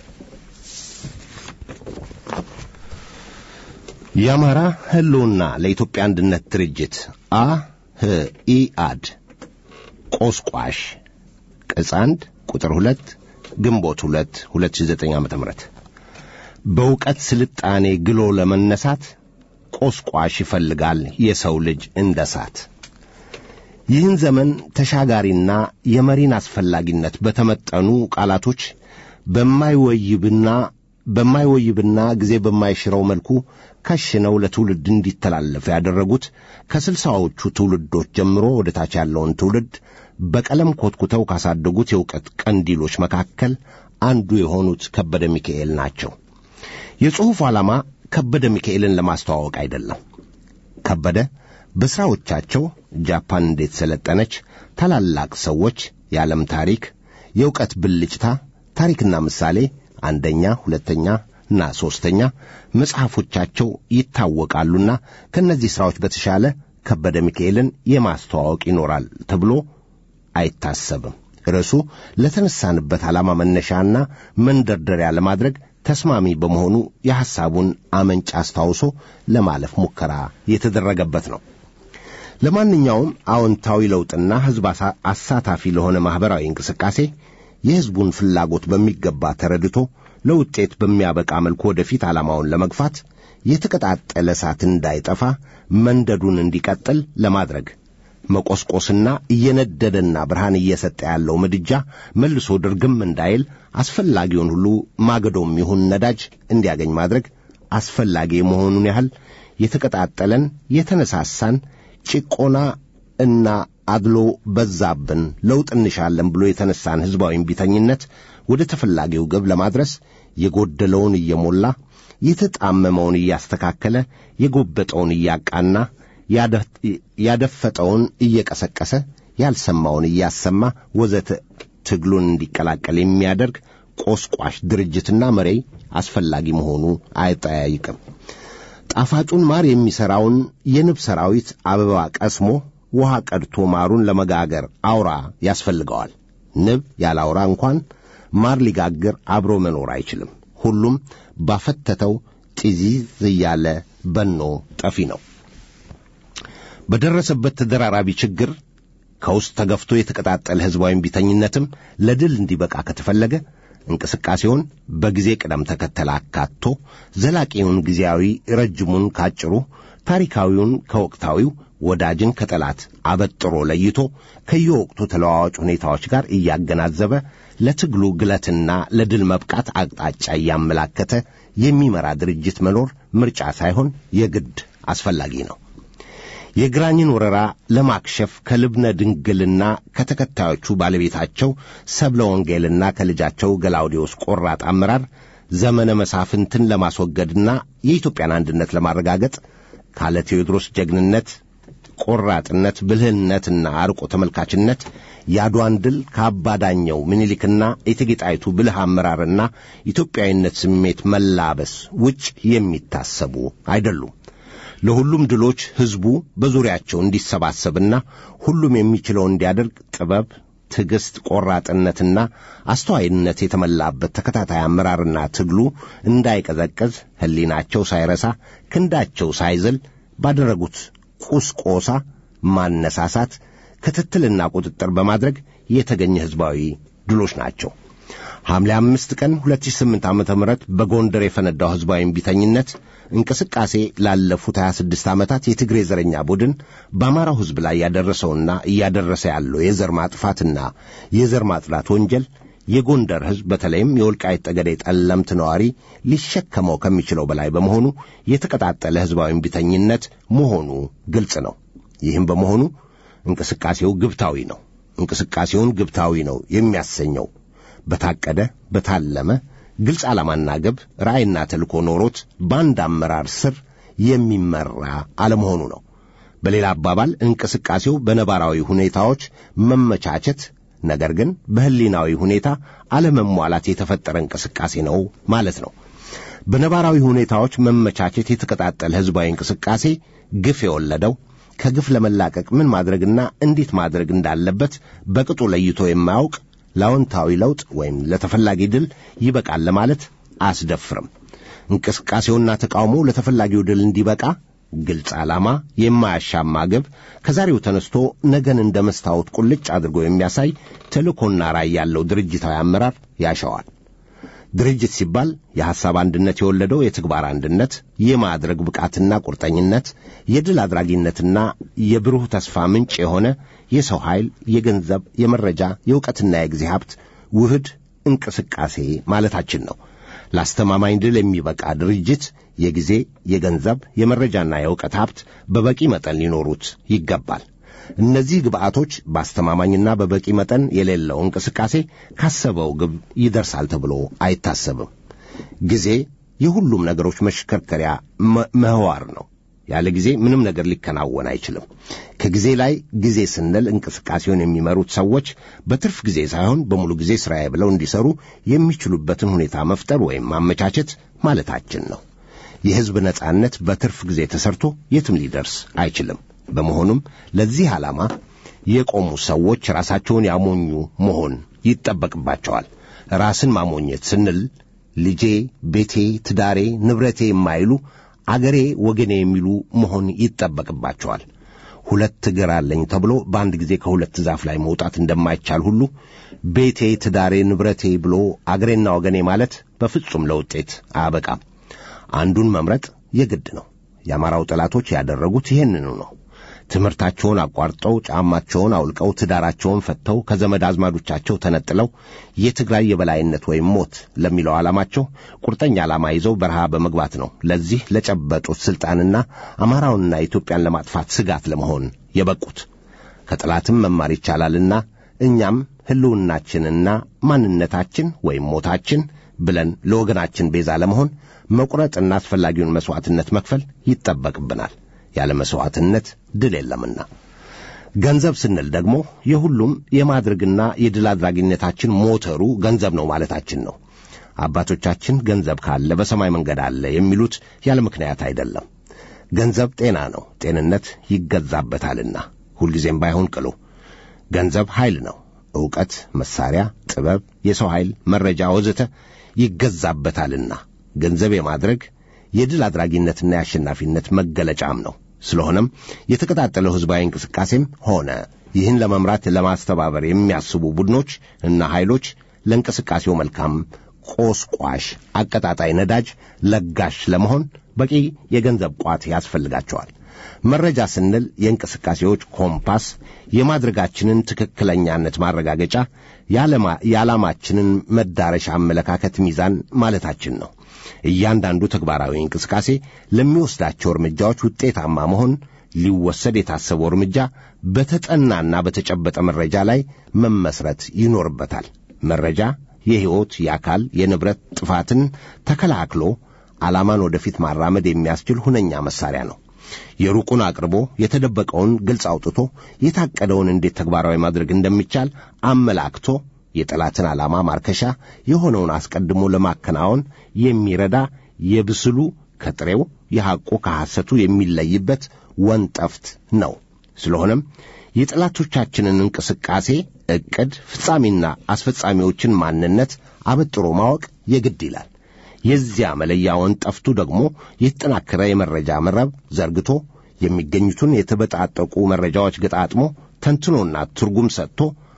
የአማራ ሕልውና ለኢትዮጵያ አንድነት ድርጅት አ ህ ኢ አድ ቆስቋሽ ቅጽ አንድ ቁጥር ሁለት ግንቦት ሁለት ሁለት ሺህ ዘጠኝ ዓመተ ምህረት በእውቀት ስልጣኔ ግሎ ለመነሳት ቆስቋሽ ይፈልጋል የሰው ልጅ እንደ ሳት። ይህን ዘመን ተሻጋሪና የመሪን አስፈላጊነት በተመጠኑ ቃላቶች በማይወይብና በማይወይብና ጊዜ በማይሽረው መልኩ ከሽነው ለትውልድ እንዲተላለፍ ያደረጉት ከስልሳዎቹ ትውልዶች ጀምሮ ወደ ታች ያለውን ትውልድ በቀለም ኮትኩተው ካሳደጉት የእውቀት ቀንዲሎች መካከል አንዱ የሆኑት ከበደ ሚካኤል ናቸው። የጽሑፉ ዓላማ ከበደ ሚካኤልን ለማስተዋወቅ አይደለም። ከበደ በሥራዎቻቸው ጃፓን እንዴት ሰለጠነች፣ ታላላቅ ሰዎች፣ የዓለም ታሪክ፣ የእውቀት ብልጭታ፣ ታሪክና ምሳሌ አንደኛ፣ ሁለተኛ እና ሦስተኛ መጽሐፎቻቸው ይታወቃሉና ከእነዚህ ሥራዎች በተሻለ ከበደ ሚካኤልን የማስተዋወቅ ይኖራል ተብሎ አይታሰብም። ርዕሱ ለተነሳንበት ዓላማ መነሻና መንደርደሪያ ለማድረግ ተስማሚ በመሆኑ የሐሳቡን አመንጭ አስታውሶ ለማለፍ ሙከራ የተደረገበት ነው። ለማንኛውም አዎንታዊ ለውጥና ሕዝብ አሳታፊ ለሆነ ማኅበራዊ እንቅስቃሴ የሕዝቡን ፍላጎት በሚገባ ተረድቶ ለውጤት በሚያበቃ መልኩ ወደፊት ዓላማውን ለመግፋት የተቀጣጠለ እሳት እንዳይጠፋ መንደዱን እንዲቀጥል ለማድረግ መቆስቆስና እየነደደና ብርሃን እየሰጠ ያለው ምድጃ መልሶ ድርግም እንዳይል አስፈላጊውን ሁሉ ማገዶም ይሁን ነዳጅ እንዲያገኝ ማድረግ አስፈላጊ የመሆኑን ያህል የተቀጣጠለን የተነሳሳን ጭቆና እና አድሎ በዛብን ለውጥ እንሻለን ብሎ የተነሳን ሕዝባዊ እምቢተኝነት ወደ ተፈላጊው ግብ ለማድረስ የጎደለውን እየሞላ የተጣመመውን እያስተካከለ የጎበጠውን እያቃና ያደፈጠውን እየቀሰቀሰ ያልሰማውን እያሰማ ወዘተ ትግሉን እንዲቀላቀል የሚያደርግ ቆስቋሽ ድርጅትና መሪ አስፈላጊ መሆኑ አይጠያይቅም። ጣፋጩን ማር የሚሠራውን የንብ ሰራዊት አበባ ቀስሞ ውሃ ቀድቶ ማሩን ለመጋገር አውራ ያስፈልገዋል። ንብ ያለ አውራ እንኳን ማር ሊጋግር አብሮ መኖር አይችልም። ሁሉም ባፈተተው ጢዚዝ እያለ በኖ ጠፊ ነው። በደረሰበት ተደራራቢ ችግር ከውስጥ ተገፍቶ የተቀጣጠለ ሕዝባዊ እምቢተኝነትም ለድል እንዲበቃ ከተፈለገ እንቅስቃሴውን በጊዜ ቅደም ተከተል አካቶ ዘላቂውን ጊዜያዊ፣ ረጅሙን ካጭሩ፣ ታሪካዊውን ከወቅታዊው፣ ወዳጅን ከጠላት አበጥሮ ለይቶ ከየወቅቱ ተለዋዋጭ ሁኔታዎች ጋር እያገናዘበ ለትግሉ ግለትና ለድል መብቃት አቅጣጫ እያመላከተ የሚመራ ድርጅት መኖር ምርጫ ሳይሆን የግድ አስፈላጊ ነው። የግራኝን ወረራ ለማክሸፍ ከልብነ ድንግልና ከተከታዮቹ ባለቤታቸው ሰብለ ወንጌልና ከልጃቸው ገላውዴዎስ ቆራጥ አመራር ዘመነ መሳፍንትን ለማስወገድና የኢትዮጵያን አንድነት ለማረጋገጥ ካለ ቴዎድሮስ ጀግንነት፣ ቆራጥነት፣ ብልህነትና አርቆ ተመልካችነት የአድዋን ድል ከአባዳኘው ምኒልክና እቴጌ ጣይቱ ብልህ አመራርና ኢትዮጵያዊነት ስሜት መላበስ ውጭ የሚታሰቡ አይደሉም። ለሁሉም ድሎች ሕዝቡ በዙሪያቸው እንዲሰባሰብና ሁሉም የሚችለው እንዲያደርግ ጥበብ፣ ትዕግሥት፣ ቆራጥነትና አስተዋይነት የተመላበት ተከታታይ አመራርና ትግሉ እንዳይቀዘቅዝ ሕሊናቸው ሳይረሳ ክንዳቸው ሳይዝል ባደረጉት ቁስቆሳ ማነሳሳት፣ ክትትልና ቁጥጥር በማድረግ የተገኘ ሕዝባዊ ድሎች ናቸው። ሐምሌ አምስት ቀን 2008 ዓ ም በጎንደር የፈነዳው ሕዝባዊ እምቢተኝነት እንቅስቃሴ ላለፉት 26 ዓመታት የትግሬ ዘረኛ ቡድን በአማራው ሕዝብ ላይ ያደረሰውና እያደረሰ ያለው የዘር ማጥፋትና የዘር ማጽዳት ወንጀል የጎንደር ሕዝብ በተለይም የወልቃይት ጠገዴ ጠለምት ነዋሪ ሊሸከመው ከሚችለው በላይ በመሆኑ የተቀጣጠለ ሕዝባዊ እምቢተኝነት መሆኑ ግልጽ ነው። ይህም በመሆኑ እንቅስቃሴው ግብታዊ ነው። እንቅስቃሴውን ግብታዊ ነው የሚያሰኘው በታቀደ በታለመ ግልጽ ዓላማና ግብ ራዕይና ተልእኮ ኖሮት በአንድ አመራር ስር የሚመራ አለመሆኑ ነው። በሌላ አባባል እንቅስቃሴው በነባራዊ ሁኔታዎች መመቻቸት፣ ነገር ግን በሕሊናዊ ሁኔታ አለመሟላት የተፈጠረ እንቅስቃሴ ነው ማለት ነው። በነባራዊ ሁኔታዎች መመቻቸት የተቀጣጠለ ሕዝባዊ እንቅስቃሴ ግፍ የወለደው ከግፍ ለመላቀቅ ምን ማድረግና እንዴት ማድረግ እንዳለበት በቅጡ ለይቶ የማያውቅ ለአዎንታዊ ለውጥ ወይም ለተፈላጊ ድል ይበቃል ለማለት አያስደፍርም። እንቅስቃሴውና ተቃውሞ ለተፈላጊው ድል እንዲበቃ ግልጽ ዓላማ፣ የማያሻማ ግብ፣ ከዛሬው ተነስቶ ነገን እንደ መስታወት ቁልጭ አድርጎ የሚያሳይ ተልእኮና ራዕይ ያለው ድርጅታዊ አመራር ያሻዋል። ድርጅት ሲባል የሐሳብ አንድነት የወለደው የተግባር አንድነት፣ የማድረግ ብቃትና ቁርጠኝነት፣ የድል አድራጊነትና የብሩህ ተስፋ ምንጭ የሆነ የሰው ኃይል፣ የገንዘብ፣ የመረጃ፣ የእውቀትና የጊዜ ሀብት ውህድ እንቅስቃሴ ማለታችን ነው። ለአስተማማኝ ድል የሚበቃ ድርጅት የጊዜ፣ የገንዘብ፣ የመረጃና የእውቀት ሀብት በበቂ መጠን ሊኖሩት ይገባል። እነዚህ ግብአቶች በአስተማማኝና በበቂ መጠን የሌለው እንቅስቃሴ ካሰበው ግብ ይደርሳል ተብሎ አይታሰብም። ጊዜ የሁሉም ነገሮች መሽከርከሪያ ምህዋር ነው። ያለ ጊዜ ምንም ነገር ሊከናወን አይችልም። ከጊዜ ላይ ጊዜ ስንል እንቅስቃሴውን የሚመሩት ሰዎች በትርፍ ጊዜ ሳይሆን በሙሉ ጊዜ ሥራዬ ብለው እንዲሰሩ የሚችሉበትን ሁኔታ መፍጠር ወይም ማመቻቸት ማለታችን ነው። የሕዝብ ነጻነት በትርፍ ጊዜ ተሰርቶ የትም ሊደርስ አይችልም። በመሆኑም ለዚህ ዓላማ የቆሙ ሰዎች ራሳቸውን ያሞኙ መሆን ይጠበቅባቸዋል። ራስን ማሞኘት ስንል ልጄ፣ ቤቴ፣ ትዳሬ፣ ንብረቴ የማይሉ አገሬ፣ ወገኔ የሚሉ መሆን ይጠበቅባቸዋል። ሁለት እግር አለኝ ተብሎ በአንድ ጊዜ ከሁለት ዛፍ ላይ መውጣት እንደማይቻል ሁሉ ቤቴ፣ ትዳሬ፣ ንብረቴ ብሎ አገሬና ወገኔ ማለት በፍጹም ለውጤት አያበቃም። አንዱን መምረጥ የግድ ነው። የአማራው ጠላቶች ያደረጉት ይህንኑ ነው። ትምህርታቸውን አቋርጠው ጫማቸውን አውልቀው ትዳራቸውን ፈተው ከዘመድ አዝማዶቻቸው ተነጥለው የትግራይ የበላይነት ወይም ሞት ለሚለው ዓላማቸው ቁርጠኛ ዓላማ ይዘው በረሃ በመግባት ነው ለዚህ ለጨበጡት ሥልጣንና አማራውንና ኢትዮጵያን ለማጥፋት ስጋት ለመሆን የበቁት። ከጠላትም መማር ይቻላልና እኛም ሕልውናችንና ማንነታችን ወይም ሞታችን ብለን ለወገናችን ቤዛ ለመሆን መቁረጥና አስፈላጊውን መሥዋዕትነት መክፈል ይጠበቅብናል። ያለ መሥዋዕትነት ድል የለምና። ገንዘብ ስንል ደግሞ የሁሉም የማድረግና የድል አድራጊነታችን ሞተሩ ገንዘብ ነው ማለታችን ነው። አባቶቻችን ገንዘብ ካለ በሰማይ መንገድ አለ የሚሉት ያለ ምክንያት አይደለም። ገንዘብ ጤና ነው፣ ጤንነት ይገዛበታልና። ሁልጊዜም ባይሆን ቅሉ ገንዘብ ኃይል ነው። ዕውቀት፣ መሳሪያ፣ ጥበብ፣ የሰው ኃይል፣ መረጃ ወዘተ ይገዛበታልና ገንዘብ የማድረግ የድል አድራጊነትና የአሸናፊነት መገለጫም ነው። ስለሆነም የተቀጣጠለው ሕዝባዊ እንቅስቃሴም ሆነ ይህን ለመምራት ለማስተባበር የሚያስቡ ቡድኖች እና ኃይሎች ለእንቅስቃሴው መልካም ቆስቋሽ፣ አቀጣጣይ ነዳጅ ለጋሽ ለመሆን በቂ የገንዘብ ቋት ያስፈልጋቸዋል። መረጃ ስንል የእንቅስቃሴዎች ኮምፓስ፣ የማድረጋችንን ትክክለኛነት ማረጋገጫ፣ የዓላማችንን መዳረሻ አመለካከት ሚዛን ማለታችን ነው። እያንዳንዱ ተግባራዊ እንቅስቃሴ ለሚወስዳቸው እርምጃዎች ውጤታማ መሆን ሊወሰድ የታሰበው እርምጃ በተጠናና በተጨበጠ መረጃ ላይ መመስረት ይኖርበታል። መረጃ የሕይወት፣ የአካል፣ የንብረት ጥፋትን ተከላክሎ ዓላማን ወደፊት ማራመድ የሚያስችል ሁነኛ መሳሪያ ነው። የሩቁን አቅርቦ የተደበቀውን ግልጽ አውጥቶ የታቀደውን እንዴት ተግባራዊ ማድረግ እንደሚቻል አመላክቶ የጠላትን ዓላማ ማርከሻ የሆነውን አስቀድሞ ለማከናወን የሚረዳ የብስሉ ከጥሬው የሐቁ ከሐሰቱ የሚለይበት ወንጠፍት ነው። ስለሆነም የጠላቶቻችንን እንቅስቃሴ ዕቅድ፣ ፍጻሜና አስፈጻሚዎችን ማንነት አበጥሮ ማወቅ የግድ ይላል። የዚያ መለያ ወንጠፍቱ ደግሞ የተጠናከረ የመረጃ መረብ ዘርግቶ የሚገኙትን የተበጣጠቁ መረጃዎች ገጣጥሞ ተንትኖና ትርጉም ሰጥቶ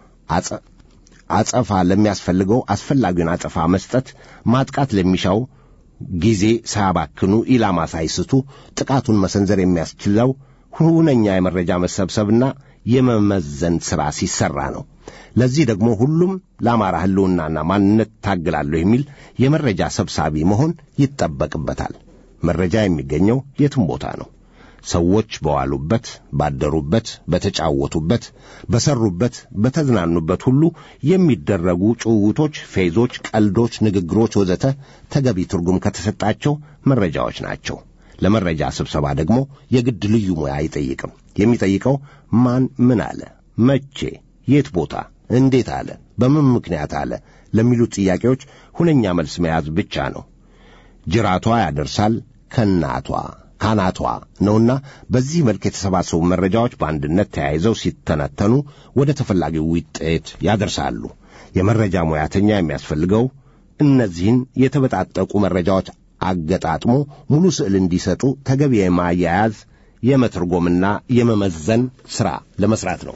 አጸፋ ለሚያስፈልገው አስፈላጊውን አጸፋ መስጠት፣ ማጥቃት ለሚሻው ጊዜ ሳያባክኑ ኢላማ ሳይስቱ ጥቃቱን መሰንዘር የሚያስችለው ሁነኛ የመረጃ መሰብሰብና የመመዘን ሥራ ሲሠራ ነው። ለዚህ ደግሞ ሁሉም ለአማራ ሕልውናና ማንነት ታግላለሁ የሚል የመረጃ ሰብሳቢ መሆን ይጠበቅበታል። መረጃ የሚገኘው የትም ቦታ ነው። ሰዎች በዋሉበት፣ ባደሩበት፣ በተጫወቱበት፣ በሰሩበት፣ በተዝናኑበት ሁሉ የሚደረጉ ጭውውቶች፣ ፌዞች፣ ቀልዶች፣ ንግግሮች ወዘተ ተገቢ ትርጉም ከተሰጣቸው መረጃዎች ናቸው። ለመረጃ ስብሰባ ደግሞ የግድ ልዩ ሙያ አይጠይቅም። የሚጠይቀው ማን ምን አለ፣ መቼ፣ የት ቦታ፣ እንዴት አለ፣ በምን ምክንያት አለ ለሚሉት ጥያቄዎች ሁነኛ መልስ መያዝ ብቻ ነው። ጅራቷ ያደርሳል ከናቷ ካናቷ ነውና በዚህ መልክ የተሰባሰቡ መረጃዎች በአንድነት ተያይዘው ሲተነተኑ ወደ ተፈላጊው ውጤት ያደርሳሉ። የመረጃ ሙያተኛ የሚያስፈልገው እነዚህን የተበጣጠቁ መረጃዎች አገጣጥሞ ሙሉ ስዕል እንዲሰጡ ተገቢ የማያያዝ የመተርጎምና የመመዘን ሥራ ለመሥራት ነው።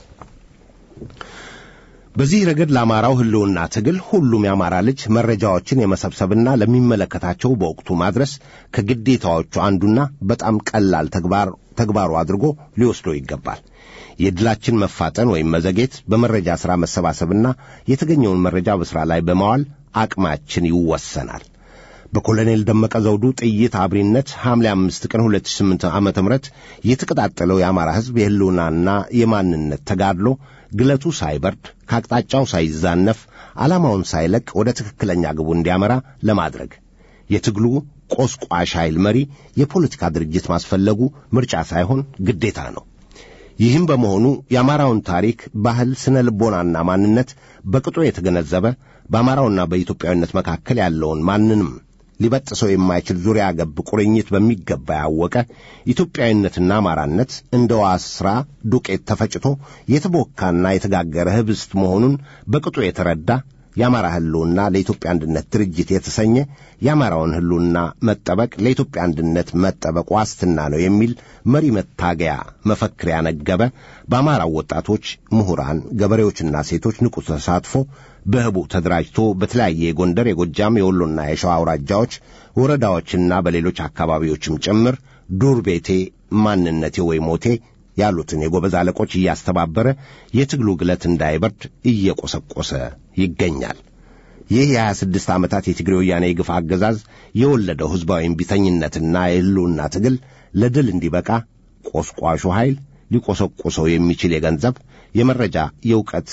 በዚህ ረገድ ለአማራው ሕልውና ትግል ሁሉም የአማራ ልጅ መረጃዎችን የመሰብሰብና ለሚመለከታቸው በወቅቱ ማድረስ ከግዴታዎቹ አንዱና በጣም ቀላል ተግባሩ አድርጎ ሊወስዶ ይገባል። የድላችን መፋጠን ወይም መዘጌት በመረጃ ሥራ መሰባሰብና የተገኘውን መረጃ በሥራ ላይ በማዋል አቅማችን ይወሰናል። በኮሎኔል ደመቀ ዘውዱ ጥይት አብሪነት ሐምሌ አምስት ቀን 2008 ዓ ም የተቀጣጠለው የአማራ ሕዝብ የሕልውናና የማንነት ተጋድሎ ግለቱ ሳይበርድ ከአቅጣጫው ሳይዛነፍ ዓላማውን ሳይለቅ ወደ ትክክለኛ ግቡ እንዲያመራ ለማድረግ የትግሉ ቆስቋሽ ኃይል መሪ የፖለቲካ ድርጅት ማስፈለጉ ምርጫ ሳይሆን ግዴታ ነው። ይህም በመሆኑ የአማራውን ታሪክ፣ ባህል፣ ስነ ልቦናና ማንነት በቅጡ የተገነዘበ በአማራውና በኢትዮጵያዊነት መካከል ያለውን ማንንም ሊበጥሰው የማይችል ዙሪያ ገብ ቁርኝት በሚገባ ያወቀ ኢትዮጵያዊነትና አማራነት እንደ ዋስራ ዱቄት ተፈጭቶ የተቦካና የተጋገረ ህብስት መሆኑን በቅጡ የተረዳ የአማራ ህልውና ለኢትዮጵያ አንድነት ድርጅት የተሰኘ የአማራውን ህልውና መጠበቅ ለኢትዮጵያ አንድነት መጠበቅ ዋስትና ነው የሚል መሪ መታገያ መፈክር ያነገበ በአማራው ወጣቶች፣ ምሁራን፣ ገበሬዎችና ሴቶች ንቁ ተሳትፎ በህቡ ተደራጅቶ በተለያየ የጎንደር፣ የጎጃም፣ የወሎና የሸዋ አውራጃዎች ወረዳዎችና በሌሎች አካባቢዎችም ጭምር ዱር ቤቴ ማንነቴ ወይ ሞቴ ያሉትን የጎበዝ አለቆች እያስተባበረ የትግሉ ግለት እንዳይበርድ እየቆሰቆሰ ይገኛል። ይህ የሀያ ስድስት ዓመታት የትግሬ ወያኔ የግፍ አገዛዝ የወለደው ሕዝባዊ እምቢተኝነትና የህልውና ትግል ለድል እንዲበቃ ቆስቋሹ ኃይል ሊቆሰቁሰው የሚችል የገንዘብ፣ የመረጃ፣ የእውቀት፣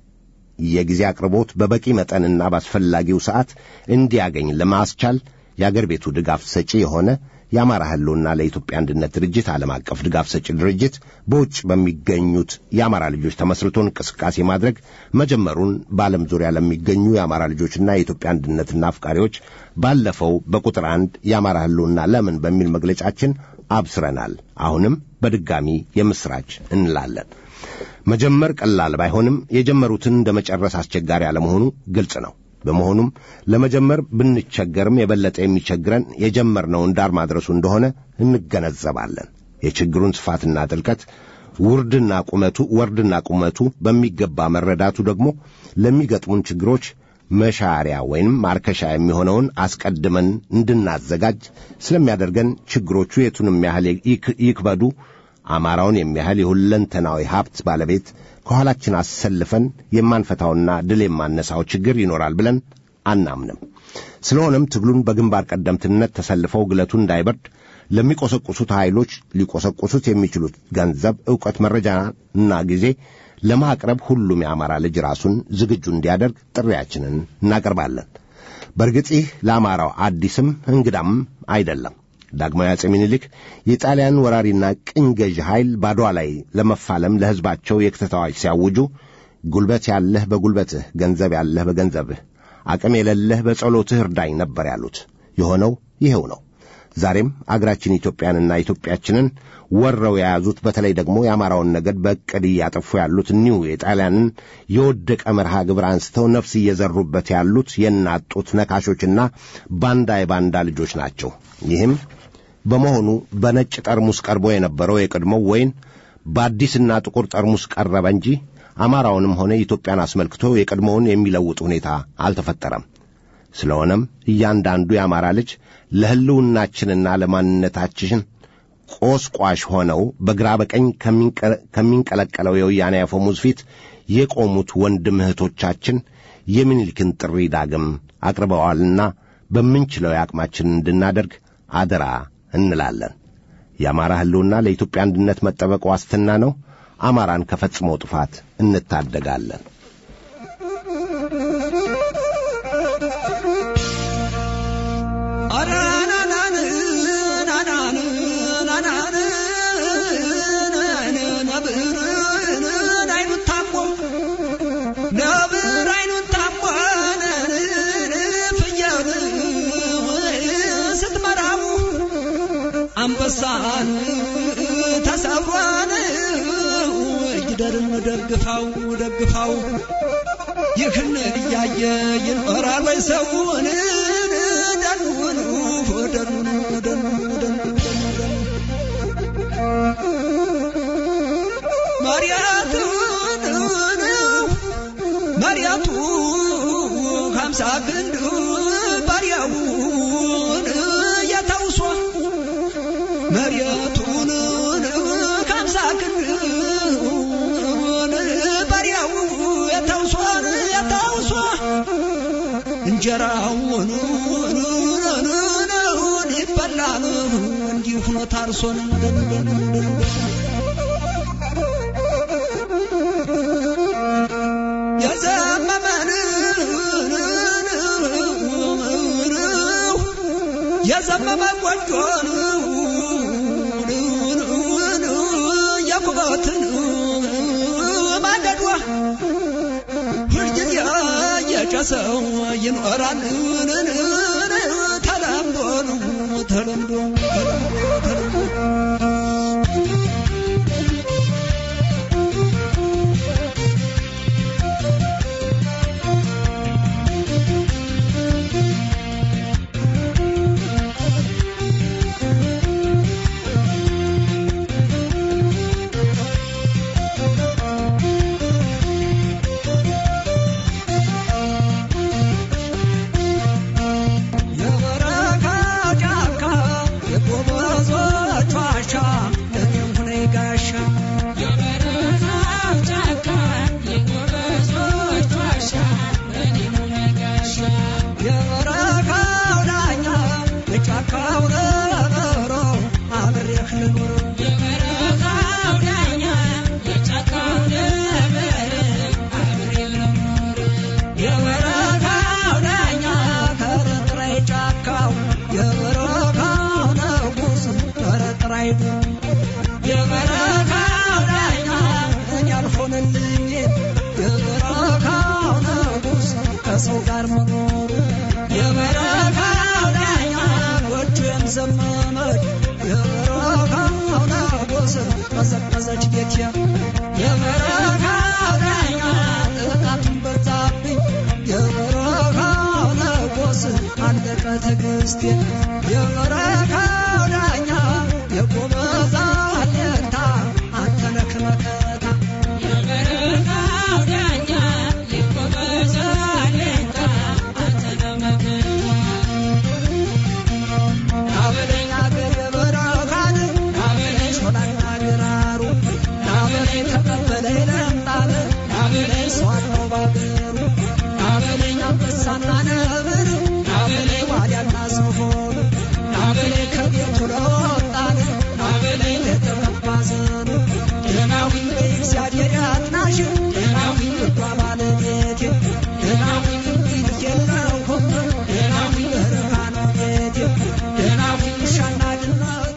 የጊዜ አቅርቦት በበቂ መጠንና በአስፈላጊው ሰዓት እንዲያገኝ ለማስቻል የአገር ቤቱ ድጋፍ ሰጪ የሆነ የአማራ ህልውና ለኢትዮጵያ አንድነት ድርጅት ዓለም አቀፍ ድጋፍ ሰጪ ድርጅት በውጭ በሚገኙት የአማራ ልጆች ተመስርቶ እንቅስቃሴ ማድረግ መጀመሩን በዓለም ዙሪያ ለሚገኙ የአማራ ልጆችና የኢትዮጵያ አንድነትና አፍቃሪዎች ባለፈው በቁጥር አንድ የአማራ ህልውና ለምን በሚል መግለጫችን አብስረናል። አሁንም በድጋሚ የምስራች እንላለን። መጀመር ቀላል ባይሆንም የጀመሩትን እንደ መጨረስ አስቸጋሪ አለመሆኑ ግልጽ ነው። በመሆኑም ለመጀመር ብንቸገርም የበለጠ የሚቸግረን የጀመርነውን ዳር ማድረሱ እንደሆነ እንገነዘባለን። የችግሩን ስፋትና ጥልቀት ውርድና ቁመቱ ወርድና ቁመቱ በሚገባ መረዳቱ ደግሞ ለሚገጥሙን ችግሮች መሻሪያ ወይንም ማርከሻ የሚሆነውን አስቀድመን እንድናዘጋጅ ስለሚያደርገን ችግሮቹ የቱንም ያህል ይክበዱ አማራውን የሚያህል የሁለንተናዊ ሀብት ባለቤት ከኋላችን አሰልፈን የማንፈታውና ድል የማነሳው ችግር ይኖራል ብለን አናምንም። ስለሆነም ትግሉን በግንባር ቀደምትነት ተሰልፈው ግለቱ እንዳይበርድ ለሚቆሰቁሱት ኃይሎች ሊቆሰቁሱት የሚችሉት ገንዘብ፣ ዕውቀት፣ መረጃና ጊዜ ለማቅረብ ሁሉም የአማራ ልጅ ራሱን ዝግጁ እንዲያደርግ ጥሪያችንን እናቀርባለን። በእርግጥ ይህ ለአማራው አዲስም እንግዳም አይደለም። ዳግማዊ አጼ ምኒልክ የጣሊያን ወራሪና ቅኝ ገዥ ኃይል ባድዋ ላይ ለመፋለም ለሕዝባቸው የክተት አዋጅ ሲያውጁ ጉልበት ያለህ በጉልበትህ፣ ገንዘብ ያለህ በገንዘብህ፣ አቅም የሌለህ በጸሎትህ እርዳኝ ነበር ያሉት። የሆነው ይኸው ነው። ዛሬም አገራችን ኢትዮጵያንና ኢትዮጵያችንን ወረው የያዙት በተለይ ደግሞ የአማራውን ነገድ በዕቅድ እያጠፉ ያሉት እኒሁ የጣሊያንን የወደቀ መርሃ ግብር አንስተው ነፍስ እየዘሩበት ያሉት የእናት ጡት ነካሾችና ባንዳ የባንዳ ልጆች ናቸው። ይህም በመሆኑ በነጭ ጠርሙስ ቀርቦ የነበረው የቀድሞው ወይን በአዲስና ጥቁር ጠርሙስ ቀረበ እንጂ አማራውንም ሆነ ኢትዮጵያን አስመልክቶ የቀድሞውን የሚለውጥ ሁኔታ አልተፈጠረም። ስለሆነም እያንዳንዱ የአማራ ልጅ ለሕልውናችንና ለማንነታችን ቆስቋሽ ሆነው በግራ በቀኝ ከሚንቀለቀለው የወያኔ አፈሙዝ ፊት የቆሙት ወንድም እህቶቻችን የሚኒልክን ጥሪ ዳግም አቅርበዋልና በምንችለው የአቅማችንን እንድናደርግ አደራ እንላለን። የአማራ ሕልውና ለኢትዮጵያ አንድነት መጠበቅ ዋስትና ነው። አማራን ከፈጽሞ ጥፋት እንታደጋለን። አንበሳን ተሰብሯን ይደርን ደግፋው ደግፋው ይህን እያየ ይኖራል ወይ ሰውን ደኑን ደኑን ደኑን መሪያቱን መሪያቱ ሀምሳ ክንድ ባሪያውን የተውሷ መሬቱን ከምሳ ክንዱን ባሪያው የተውሷን የተውሷ እንጀራውን ይበላል እንዲሁ ሆኖ ታርሶን የዘመመን የዘመመ ጎጆን የኩበትን ማገዷ ሁልጊዜ የጨሰው ይኖራል ተለምዶ ተለምዶ ተለምዶ አይዱ የበረካው ዳኛ እኔ አልሆነልኝ የበረካው ንጉሥ ከሰው ጋር መኖሩ የበረካው ዳኛ ጎጆም ዘመመች የበረካው ንጉሥ ቀዘቀዘች ቤቴ የበረካው ዳኛ ጥቃቱን በዛብኝ የበረካው ንጉሥ አለቀ ትዕግስቴ የበረካው ዳኛ የጎበዛ አለታ አንተ ነህ መከታ የበረካው ዳኛ የጎበዛ አለታ አንተ ነህ መከታ ናበለኝ አገር የበረካን ናበለኝ ሾላና ግራሩ ናበለኝ ተቀበለኝ ለምጣለ ናበለኝ ሰዋለው ባገሩ ናበለኝ አንበሳና ነብር ናበለኝ ዋልያና ዝሆን ናበለኝ ከቤቱ ለወጣን ናበለኝ ለተቀባ ዘኑ ደናዊን በእግዚአብሔር ያጥናሽ ደናዊን ልቧ ባለቤቴ ደናዊን እንዲህ የለሁም ደናዊን በረካ ነው ቤቴ ደናዊን ውሻና ድመቴ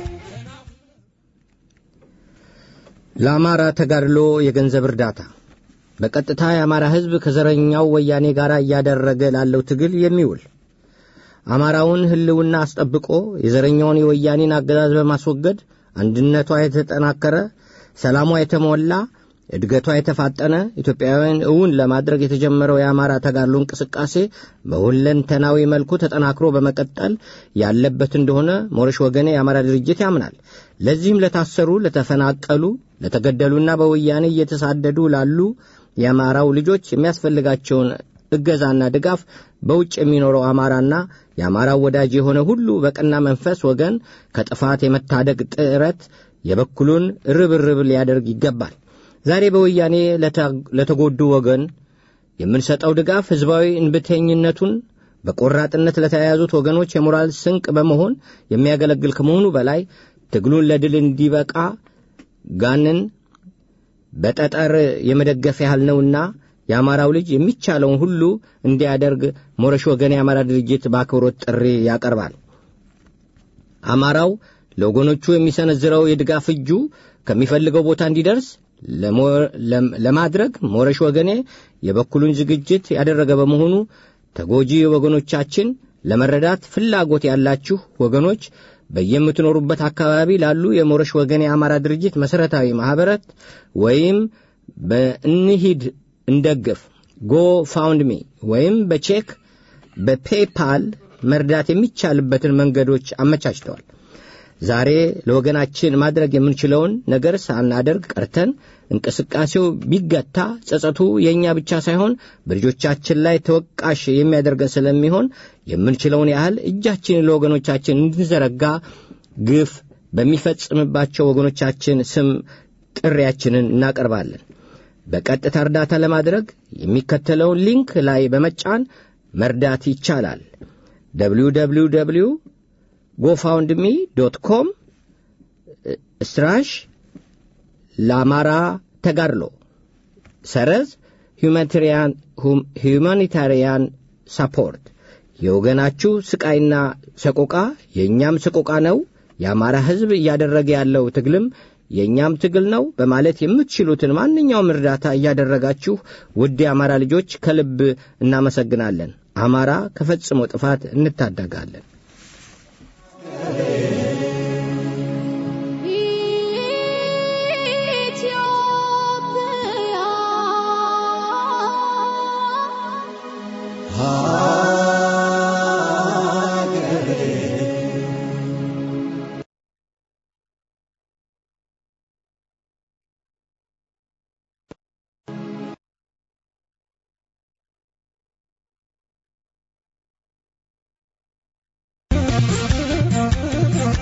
ለአማራ ተጋድሎ የገንዘብ እርዳታ በቀጥታ የአማራ ሕዝብ ከዘረኛው ወያኔ ጋር እያደረገ ላለው ትግል የሚውል አማራውን ሕልውና አስጠብቆ የዘረኛውን የወያኔን አገዛዝ በማስወገድ አንድነቷ የተጠናከረ፣ ሰላሟ የተሞላ፣ እድገቷ የተፋጠነ ኢትዮጵያውያን እውን ለማድረግ የተጀመረው የአማራ ተጋድሎ እንቅስቃሴ በሁለንተናዊ መልኩ ተጠናክሮ በመቀጠል ያለበት እንደሆነ ሞረሽ ወገኔ የአማራ ድርጅት ያምናል። ለዚህም ለታሰሩ፣ ለተፈናቀሉ፣ ለተገደሉና በወያኔ እየተሳደዱ ላሉ የአማራው ልጆች የሚያስፈልጋቸውን እገዛና ድጋፍ በውጭ የሚኖረው አማራና የአማራው ወዳጅ የሆነ ሁሉ በቀና መንፈስ ወገን ከጥፋት የመታደግ ጥረት የበኩሉን ርብርብ ሊያደርግ ይገባል። ዛሬ በወያኔ ለተጎዱ ወገን የምንሰጠው ድጋፍ ሕዝባዊ እንብተኝነቱን በቆራጥነት ለተያያዙት ወገኖች የሞራል ስንቅ በመሆን የሚያገለግል ከመሆኑ በላይ ትግሉን ለድል እንዲበቃ ጋንን በጠጠር የመደገፍ ያህል ነውና የአማራው ልጅ የሚቻለውን ሁሉ እንዲያደርግ ሞረሽ ወገን የአማራ ድርጅት በአክብሮት ጥሪ ያቀርባል። አማራው ለወገኖቹ የሚሰነዝረው የድጋፍ እጁ ከሚፈልገው ቦታ እንዲደርስ ለማድረግ ሞረሽ ወገኔ የበኩሉን ዝግጅት ያደረገ በመሆኑ ተጎጂ ወገኖቻችን ለመረዳት ፍላጎት ያላችሁ ወገኖች በየምትኖሩበት አካባቢ ላሉ የሞረሽ ወገን የአማራ ድርጅት መሠረታዊ ማኅበረት ወይም በእንሂድ እንደግፍ ጎ ፋውንድ ሚ ወይም በቼክ በፔፓል መርዳት የሚቻልበትን መንገዶች አመቻችተዋል። ዛሬ ለወገናችን ማድረግ የምንችለውን ነገር ሳናደርግ ቀርተን እንቅስቃሴው ቢገታ ጸጸቱ የእኛ ብቻ ሳይሆን በልጆቻችን ላይ ተወቃሽ የሚያደርገን ስለሚሆን የምንችለውን ያህል እጃችንን ለወገኖቻችን እንድንዘረጋ ግፍ በሚፈጽምባቸው ወገኖቻችን ስም ጥሪያችንን እናቀርባለን። በቀጥታ እርዳታ ለማድረግ የሚከተለውን ሊንክ ላይ በመጫን መርዳት ይቻላል። www ጎፋውንድሚ ዶት ኮም ስትራሽ ለአማራ ተጋድሎ ሰረዝ ሁማኒታሪያን ሳፖርት የወገናችሁ ስቃይና ሰቆቃ የእኛም ሰቆቃ ነው፣ የአማራ ሕዝብ እያደረገ ያለው ትግልም የእኛም ትግል ነው በማለት የምትችሉትን ማንኛውም እርዳታ እያደረጋችሁ ውድ የአማራ ልጆች ከልብ እናመሰግናለን። አማራ ከፈጽሞ ጥፋት እንታደጋለን። ኢትዮጵያ ሀገሬ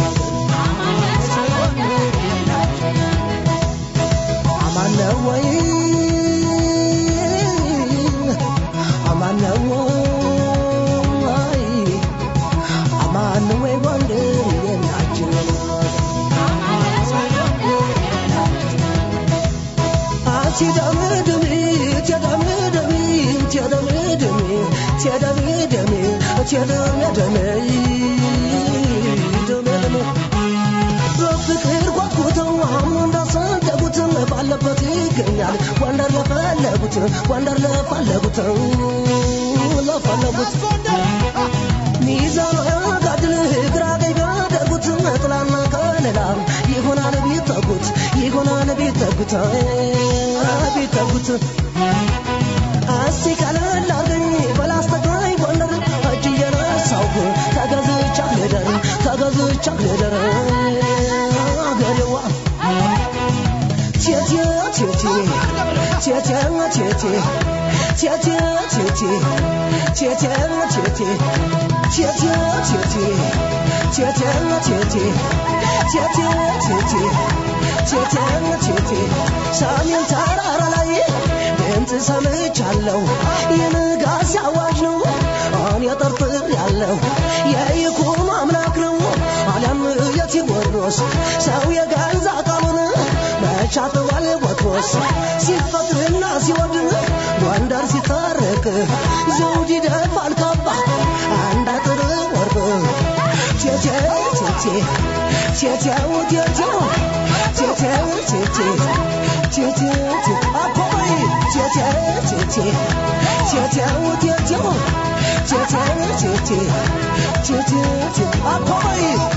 አማን ነው ወይ አማን ነው ወይ አማን ነው ወይ ጎንደር የናችን አትደምድሚ ትደምድሚ ትደምድሚ ትደምድሚ ትደምድሚ ደምድሚ በፍቅር ጓጉተው አሁን እንዳሰደጉት ባለበት ይገኛል ጎንደር ለፈለጉት ጎንደር ለፈለጉት ለፈለጉት ሚዛኑ ያጋድል ግራ ቀኝ ቢያደርጉት ጥላና ከለላ ይሆናል ቢጠጉት ይሆናል ቢጠጉት ቢጠጉት እስቲ ቀለል አርገኝ በላስተጋኝ ጎንደር እጅ እየነሳሁ ተገዝቻ ልደር ተገዝቻ ልደር አገሬዋ ቴቴ ቴቴ ቴቴ ቴቴ ቴቴ ቴቴ ቴቴ ቴቴ ቴቴ ቴቴ ቴቴ ቴቴ ቴቴ ቴቴ ቴቴ ቴቴ ሰሜን ተራራ ላይ ድምፅ ሰምቻለሁ የንጋት አዋጅ ነው እኔ ጠርጥር ያለው የይኩም አምላክ ነው አሊያም የቴዎድሮስ ሰው የገዛ ቃሉን መቻጥዋል ቦትሮስ ሲፈጥርና ሲወድን ጎንደር ሲታረቅ ዘውድ ይደፋል ካባ አንድ አጥር ወርቅ ቴቴ ቴቴ ቴቴው ቴቴው ቴቴው ቴቴ ቴቴ አቦይ ቴቴ ቴቴ ቴቴው ቴቴው ቴቴ ቴቴ ቴቴ አቦይ